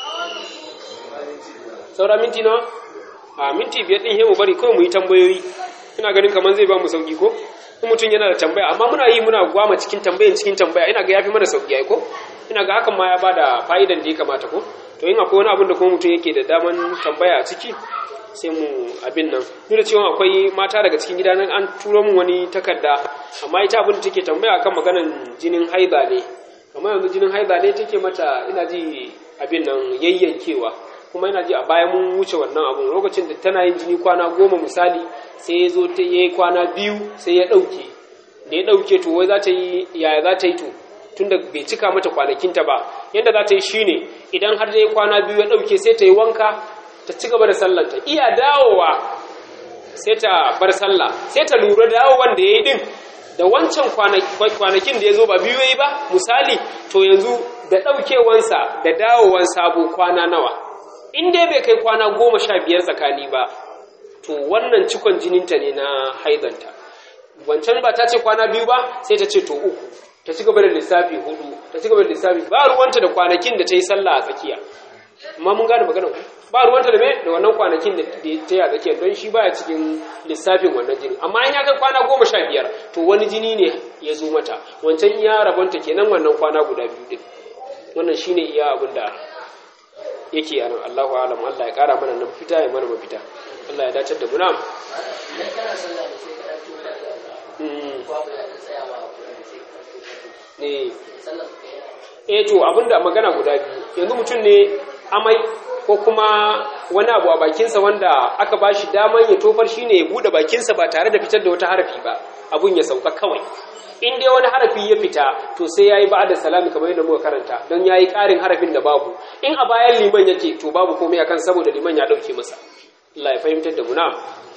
saura minti nawa a minti biyar din hemu bari kawai mu yi tambayoyi ina ganin kamar zai ba mu sauki ko in mutum yana da tambaya amma muna yi muna gwama cikin tambayan cikin tambaya ina ga yafi mana sauki ai ko ina ga hakan ma ya bada fa'idan da ya kamata ko to in akwai wani abin da kuma mutum yake da daman tambaya a ciki sai mu abin nan duk da cewa akwai mata daga cikin gida nan an turo min wani takarda amma ita abin da take tambaya akan maganan jinin haida ne amma yanzu jinin haida ne take mata ina ji abin nan yayyankewa kuma ina ji a baya mun wuce wannan abun lokacin da tana yin jini kwana goma misali sai ya zo ta yi kwana biyu sai ya ɗauke da ya ɗauke to wai za ta yi yaya za ta yi to tunda bai cika mata kwanakinta ba yadda za ta yi shine idan har da ya kwana biyu ya ɗauke sai ta yi wanka ta ci gaba da sallanta iya dawowa sai ta bar sallah sai ta lura dawowan da ya yi ɗin da wancan kwanakin da ya zo ba biyu ya yi ba misali to yanzu da ɗaukewansa da dawowan sabo kwana nawa in dai bai kai kwana goma sha biyar tsakani ba to wannan cikon jininta ne na haidanta wancan ba ta ce kwana biyu ba sai ta ce to uku ta ci gaba da lissafi hudu ta ci gaba da lissafi ba ruwanta da kwanakin da ta yi sallah a tsakiya amma mun gane maganar ku ba ruwanta da me da wannan kwanakin da ta yi a tsakiya don shi baya cikin lissafin wannan jini amma in ya kai kwana goma sha biyar to wani jini ne ya zo mata wancan iya rabonta kenan wannan kwana guda biyu din wannan shine iya abin da yake a nan Allahu alam Allah ya kara mana nan fita ya mana mafita Allah ya dace da mu na'am ne eh to abinda magana guda biyu yanzu mutum ne amai ko kuma wani abu a bakinsa wanda aka ba shi daman ya tofar shine ya bude bakinsa ba tare da fitar da wata harafi ba abun ya sauka kawai in dai wani harafi ya fita to sai yayi ba'da salami kamar yadda muka karanta don yayi ƙarin harafin da babu in a bayan liman yake to babu komai akan saboda liman ya dauke masa Allah ya fahimtar da mu na'am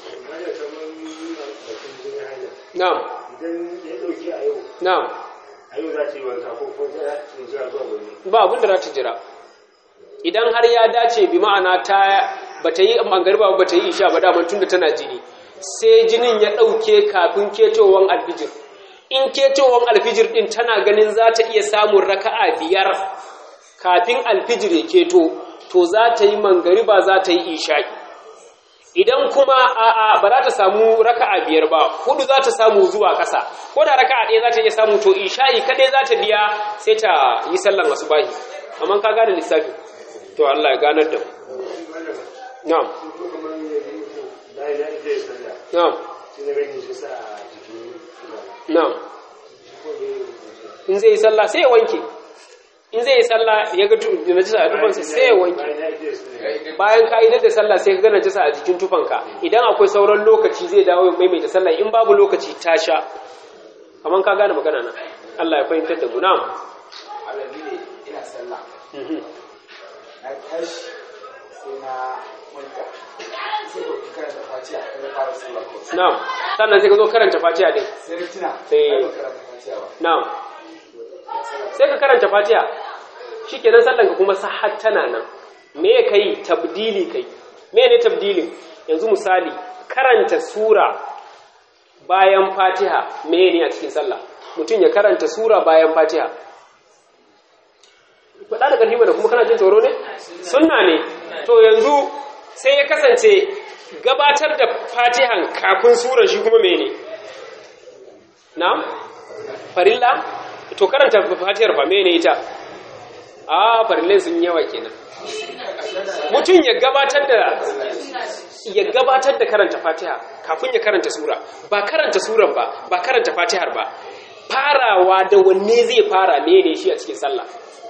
na'am idan ya dauki a yau na'am a yau za ta yi wanka ko ko za ta jira zuwa gobe ba abin da za ta jira idan har ya dace bi ma'ana ta bata yi mangarba ba bata yi isha ba daman tunda tana jini sai jinin ya dauke kafin ketowan alfijir in ketowan alfijir din tana ganin za ta iya samun raka'a biyar kafin alfijir ya keto to za ta yi mangariba za ta yi isha'i idan kuma a'a ba za ta samu raka'a biyar ba hudu za ta samu zuwa ƙasa ko da raka'a ɗaya za ta iya samu to isha'i kadai za ta biya sai ta yi sallan asubahi amma ka gane lissafi to Allah ya ganar da mu na'am ko kamar yanzu mutum bayan ya ije ya sallah na'am sai na gani shi sa a jikin kuma na'am ko ne in zai yi sallah sai ya wanke in zai yi sallah ya ga tu- najisa a tufansa sai ya wanke bayan ya ije ya sallah bayan ka idar da sallah sai ka ga najisa a jikin tufanka idan akwai sauran lokaci zai dawo ya maimaita sallah in babu lokaci ta sha kamar ka gane magana na Allah ya fahimtar da mu na'am alabi ne ina sallah Mhm. na tashi sai na manta sai ba ku karanta fatiha kai na fara sallah ko na'am sannan sai ka zo karanta fatiha din sai na tuna Sai- ai ba karanta fatiha ba na'am sai ka karanta fatiha shikenan sallan ka kuma sahhat tana nan me ya kai tabdili kai me ne tabdilin yanzu misali karanta sura bayan fatiha me ne a cikin sallah mutum ya karanta sura bayan fatiha faɗa da ƙarfi da kuma kana jin tsoro ne sunna ne to yanzu sai ya kasance gabatar da fatihan kafin surar shi kuma mene na farilla to karanta fatihar fa mene ita a farillai sun yawa kenan mutum ya gabatar da ya gabatar da karanta fatiha kafin ya karanta sura ba karanta suran ba ba karanta fatihar ba farawa da wanne zai fara mene shi a cikin sallah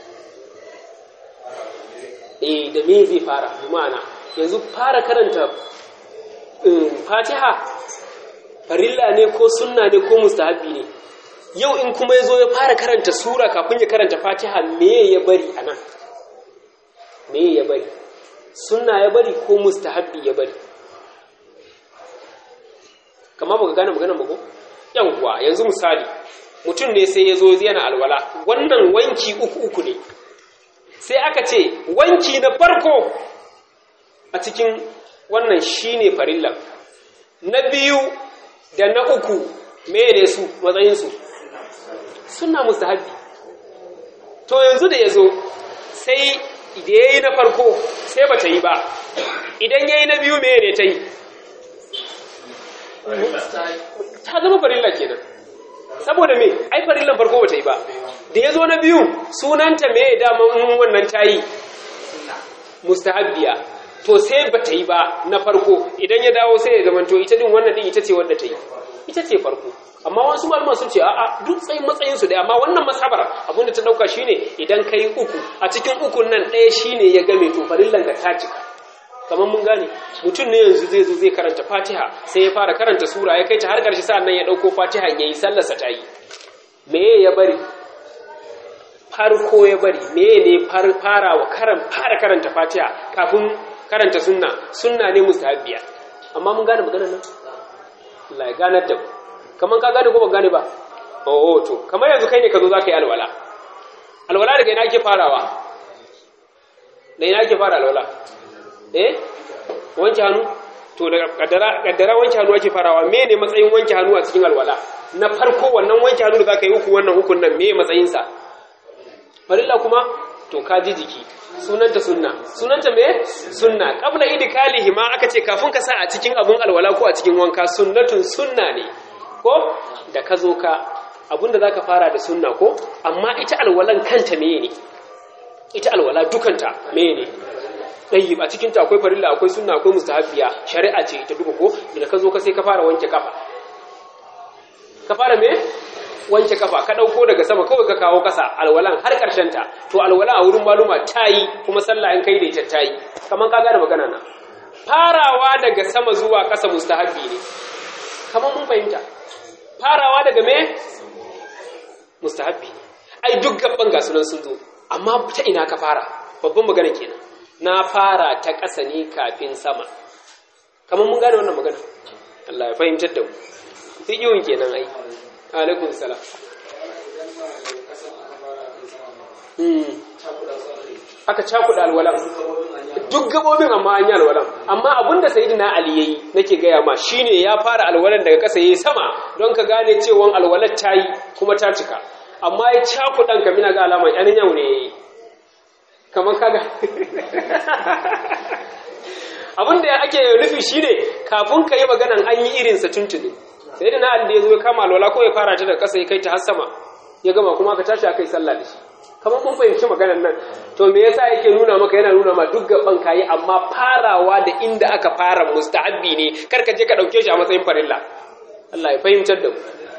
eh da me zai fara ma'ana yanzu fara karanta fatiha farilla ne ko sunna ne ko mustahabi ne yau in kuma ya zo ya fara karanta sura kafin ya karanta fatiha me ya bari a nan me ya bari sunna ya bari ko mustahabi ya bari kama baka gane magana ba ko yawwa yanzu misali mutum ne sai ya zo yana alwala wannan wanki uku uku ne sai aka ce wanki na farko a cikin wannan shine farillan na biyu da na uku mene su matsayinsu suna mustahabi to yanzu da ya zo sai da ya yi na farko sai ba ta yi ba idan ya yi na biyu mene ta yi ta zama farilla kenan saboda me ai farillan farko ba ta yi ba da ya zo na biyu sunanta me dama wannan ta yi mustahabbiya to sai ba ta yi ba na farko idan ya dawo sai ya zamanto ita din wannan din ita ce wadda ta yi ita ce farko amma wasu malaman sun ce a'a duk tsayin matsayin su da amma wannan masabar abin da ta dauka shine idan kai uku a cikin ukun nan ɗaya shine ya game to farillan ka ta cika kamar mun gane mutum ne yanzu zai zo zai karanta Fatiha sai ya fara karanta sura ya kai ta har ƙarshe sa'an nan ya dauko Fatiha yayi sallar sa ta yi me ya bari farko ya bari me ne fara wa karan fara karanta Fatiha kafin karanta sunna sunna ne mustahabbiya amma mun gane maganar nan Allah ya ganar da mu kaman ka gane ko ba gane ba oh to kamar yanzu kai ne ka zo za ka yi alwala alwala daga ina ake farawa da ina ake fara alwala eh wanke hannu to daga kaddara kaddara wanke hannu ake farawa me ne matsayin wanke hannu a cikin alwala na farko wannan wanke hannu da za ka yi uku wannan hukun nan me matsayinsa farilla kuma to ka ji jiki sunanta sunna sunanta me sunna qabla idkalihi ma aka ce kafin ka sa a cikin abun alwala ko a cikin wanka sunnatun sunna ne ko da ka zo ka abinda zaka fara da sunna ko amma ita alwalan kanta meye ne ita alwala dukanta meye ne tayyib a cikin ta akwai farilla akwai sunna akwai mustahabbiya shari'a ce ita duka ko da ka zo ka sai ka fara wanke kafa ka fara me wanke kafa ka dauko daga sama kawai ka kawo kasa alwalan har karshen ta to alwala a wurin maluma tayi kuma sallah in kai da ita tayi kaman ka gane magana na farawa daga sama zuwa kasa mustahabbi ne kaman mun fahimta farawa daga me mustahabbi ne ai duk gaban ga sunan sun zo amma ta ina ka fara babban magana kenan na fara ta kasa ne kafin sama kaman mun gane wannan magana Allah ya fahimtar da mu fiqhun kenan ai alaikun salam aka cakuɗa alwalan duk gabobin amma an yi alwalan amma abinda sayidina ali yayi nake gaya ma shine ya fara alwalan daga ƙasa yayi sama don ka gane cewa alwalar ta yi kuma ta cika amma ya cakuɗan ka mina ga alamar yan yau ne yayi kamar kaga abinda ake nufi shine kafin ka yi maganan an yi irinsa tuntuni sai da na da ya zo ya kama alwala ko ya fara ta da ƙasa ya kai ta har sama ya gama kuma ka tashi aka yi sallah da shi kamar mun fahimci maganar nan to me yasa yake nuna maka yana nuna ma duk gaban kayi amma farawa da inda aka fara mustahabbi ne kar ka je ka dauke shi a matsayin farilla Allah ya fahimtar da mu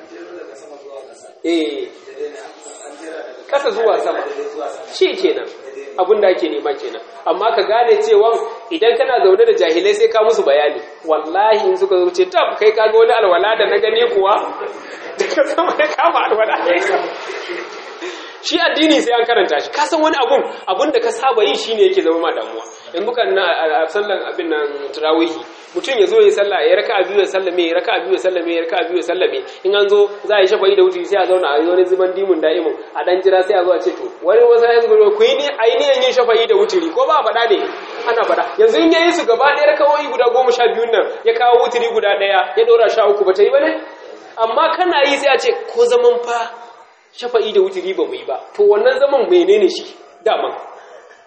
eh kasa zuwa sama shi kenan abin da ake nema kenan amma ka gane cewa idan kana zaune da jahilai sai ka musu bayani wallahi in suka zuce tab kai kaga wani alwala da na gani kuwa daga sama ya kama alwala shi addini sai an karanta shi ka san wani abun abun da ka saba yi shine yake zama ma damuwa in bukan na a sallan abin nan tarawihi mutum ya zo ya salla ya raka biyu ya sallame ya raka biyu ya sallame ya raka biyu ya sallame in an zo za a yi shafa'i da wuturi sai a zauna a yi wani zuban dimun da'imun a dan jira sai a zo a ce to wani wasu ya zuba ku yi ni a yi niyan yin shafa'i da wuturi ko ba a faɗa ne ana faɗa yanzu in yayi su gaba ɗaya rakawoyi guda goma sha biyun nan ya kawo wuturi guda ɗaya ya ɗora sha uku ba ta yi ba ne amma kana yi sai a ce ko zaman fa shafa'i da wuturi ba mu yi ba to wannan zaman menene shi daman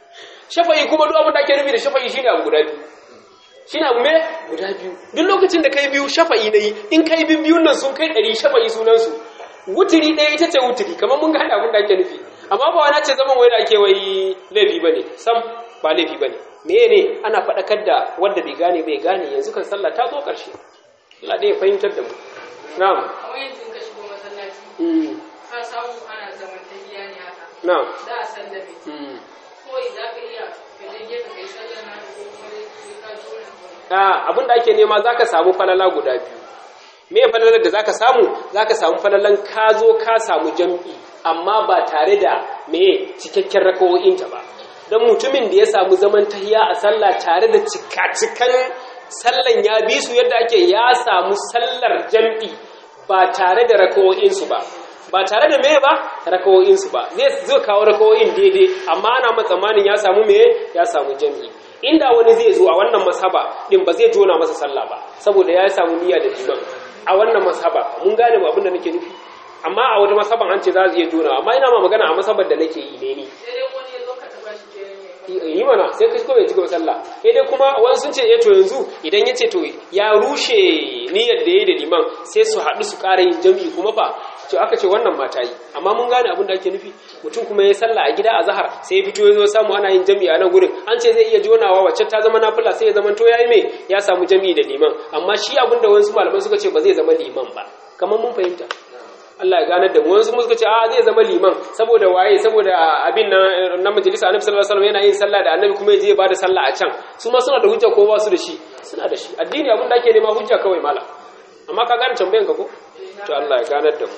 shafa'i kuma duk abin da ake nufi da shafa'i shine abu guda biyu shine abu me guda biyu duk lokacin da kai biyu shafa'i nayi in kai bin biyun nan sun kai ɗari shafa'i sunan su wutiri ɗaya ita ce wutiri kamar mun gane abin da ake nufi amma ba wani ce zaman wai da ake wai laifi bane sam ba laifi bane me ne ana faɗakar da wanda bai gane bai gane yanzu kan sallah ta zo ƙarshe Allah dai ya fahimtar da mu na'am kamar yanzu ka shigo masallaci mm. ka samu ana zaman tahiya ne haka na'am za a sallame mm. kawai za ka iya ka je gefe kai sallar na ko kuma dai sai ka ji wani abu Ah, abin da ake nema za ka samu falala guda biyu me falalar da za ka samu za ka samu falalan ka zo ka samu jam'i amma ba tare da me cikakken rakawo'inta ba don mutumin da ya samu zaman tahiya a sallah tare da cika-cikan sallan ya bi su yadda ake ya samu sallar jam'i ba tare da rakawo'insu ba ba tare da me ba rakawo'insu ba zai zai kawo rakawo'in daidai amma ana matsamanin ya samu me ya samu jam'i inda wani zai zo a wannan masaba din ba zai jona masa sallah ba saboda ya samu niyya da liman a wannan masaba mun gane ba abin da nake nufi amma a wata masaban an ce za su iya jona amma ina ma magana a masabar da nake yi ne ni sai dai wani ya zo ka taba shi ke ne yi mana sai ka kuma ya ci gaba sallah sai dai kuma wani sun ce eh to yanzu idan ya ce to ya rushe niyyar da ya yi da liman sai su haɗu su ƙara yin jam'i kuma fa to aka ce wannan mata yi amma mun gane abin da ake nufi mutum kuma ya yi sallah a gida a zahar sai ya fito ya zo samu ana yin jam'i a nan gurin an ce zai iya jonawa wacce ta zama nafila sai ya zama to ya yi mai ya samu jam'i da liman amma shi abin da wasu malamai suka ce ba zai zama liman ba kamar mun fahimta Allah ya ganar da mu wasu suka ce a zai zama liman saboda waye saboda abin nan na majalisa annabi sallallahu alaihi wasallam yana yin sallah da annabi kuma yaje ya bada sallah a can su ma suna da hujja ko ba su da shi suna da shi addini abin da ake nema hujja kawai mala amma ka gane tambayan ka ko to Allah ya ganar da mu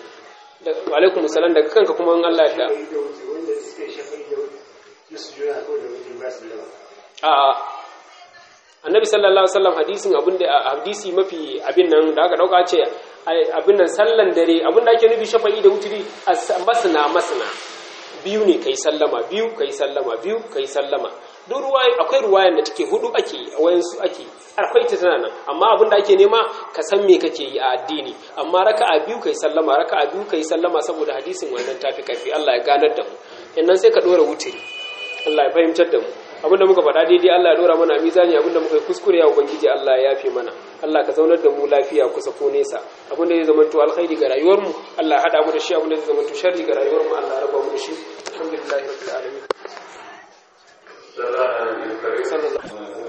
da wa alaikum salam daga kanka kuma in Allah ya da wanda suka yi shafai da su juna ko da mutum ba su lama a annabi sallallahu alaihi wasallam hadisin abin da hadisi mafi abin nan da aka dauka ce abin nan sallan dare abin da ake nufi shafa'i da wuturi masna masna biyu ne kai sallama biyu kai sallama biyu kai sallama duk ruwaye akwai ruwayan da take hudu ake a wayansu ake akwai ta tana nan amma abin da ake nema ka san me kake yi a addini amma raka'a biyu kai sallama raka'a biyu kai sallama saboda hadisin wannan tafi kafi Allah ya ganar da mu yannan sai ka dora wuturi Allah ya fahimtar da mu abinda muka faɗa daidai Allah ya dora mana a mizani abinda muka yi kuskure ya ubangiji Allah ya yafe mana Allah ka zaunar da mu lafiya kusa ko nesa abinda zai zama to alkhairi ga rayuwar mu Allah ya hada mu da shi abinda zai zama to sharri ga rayuwar mu Allah ya raba mu da shi alhamdulillahi rabbil alamin sallallahu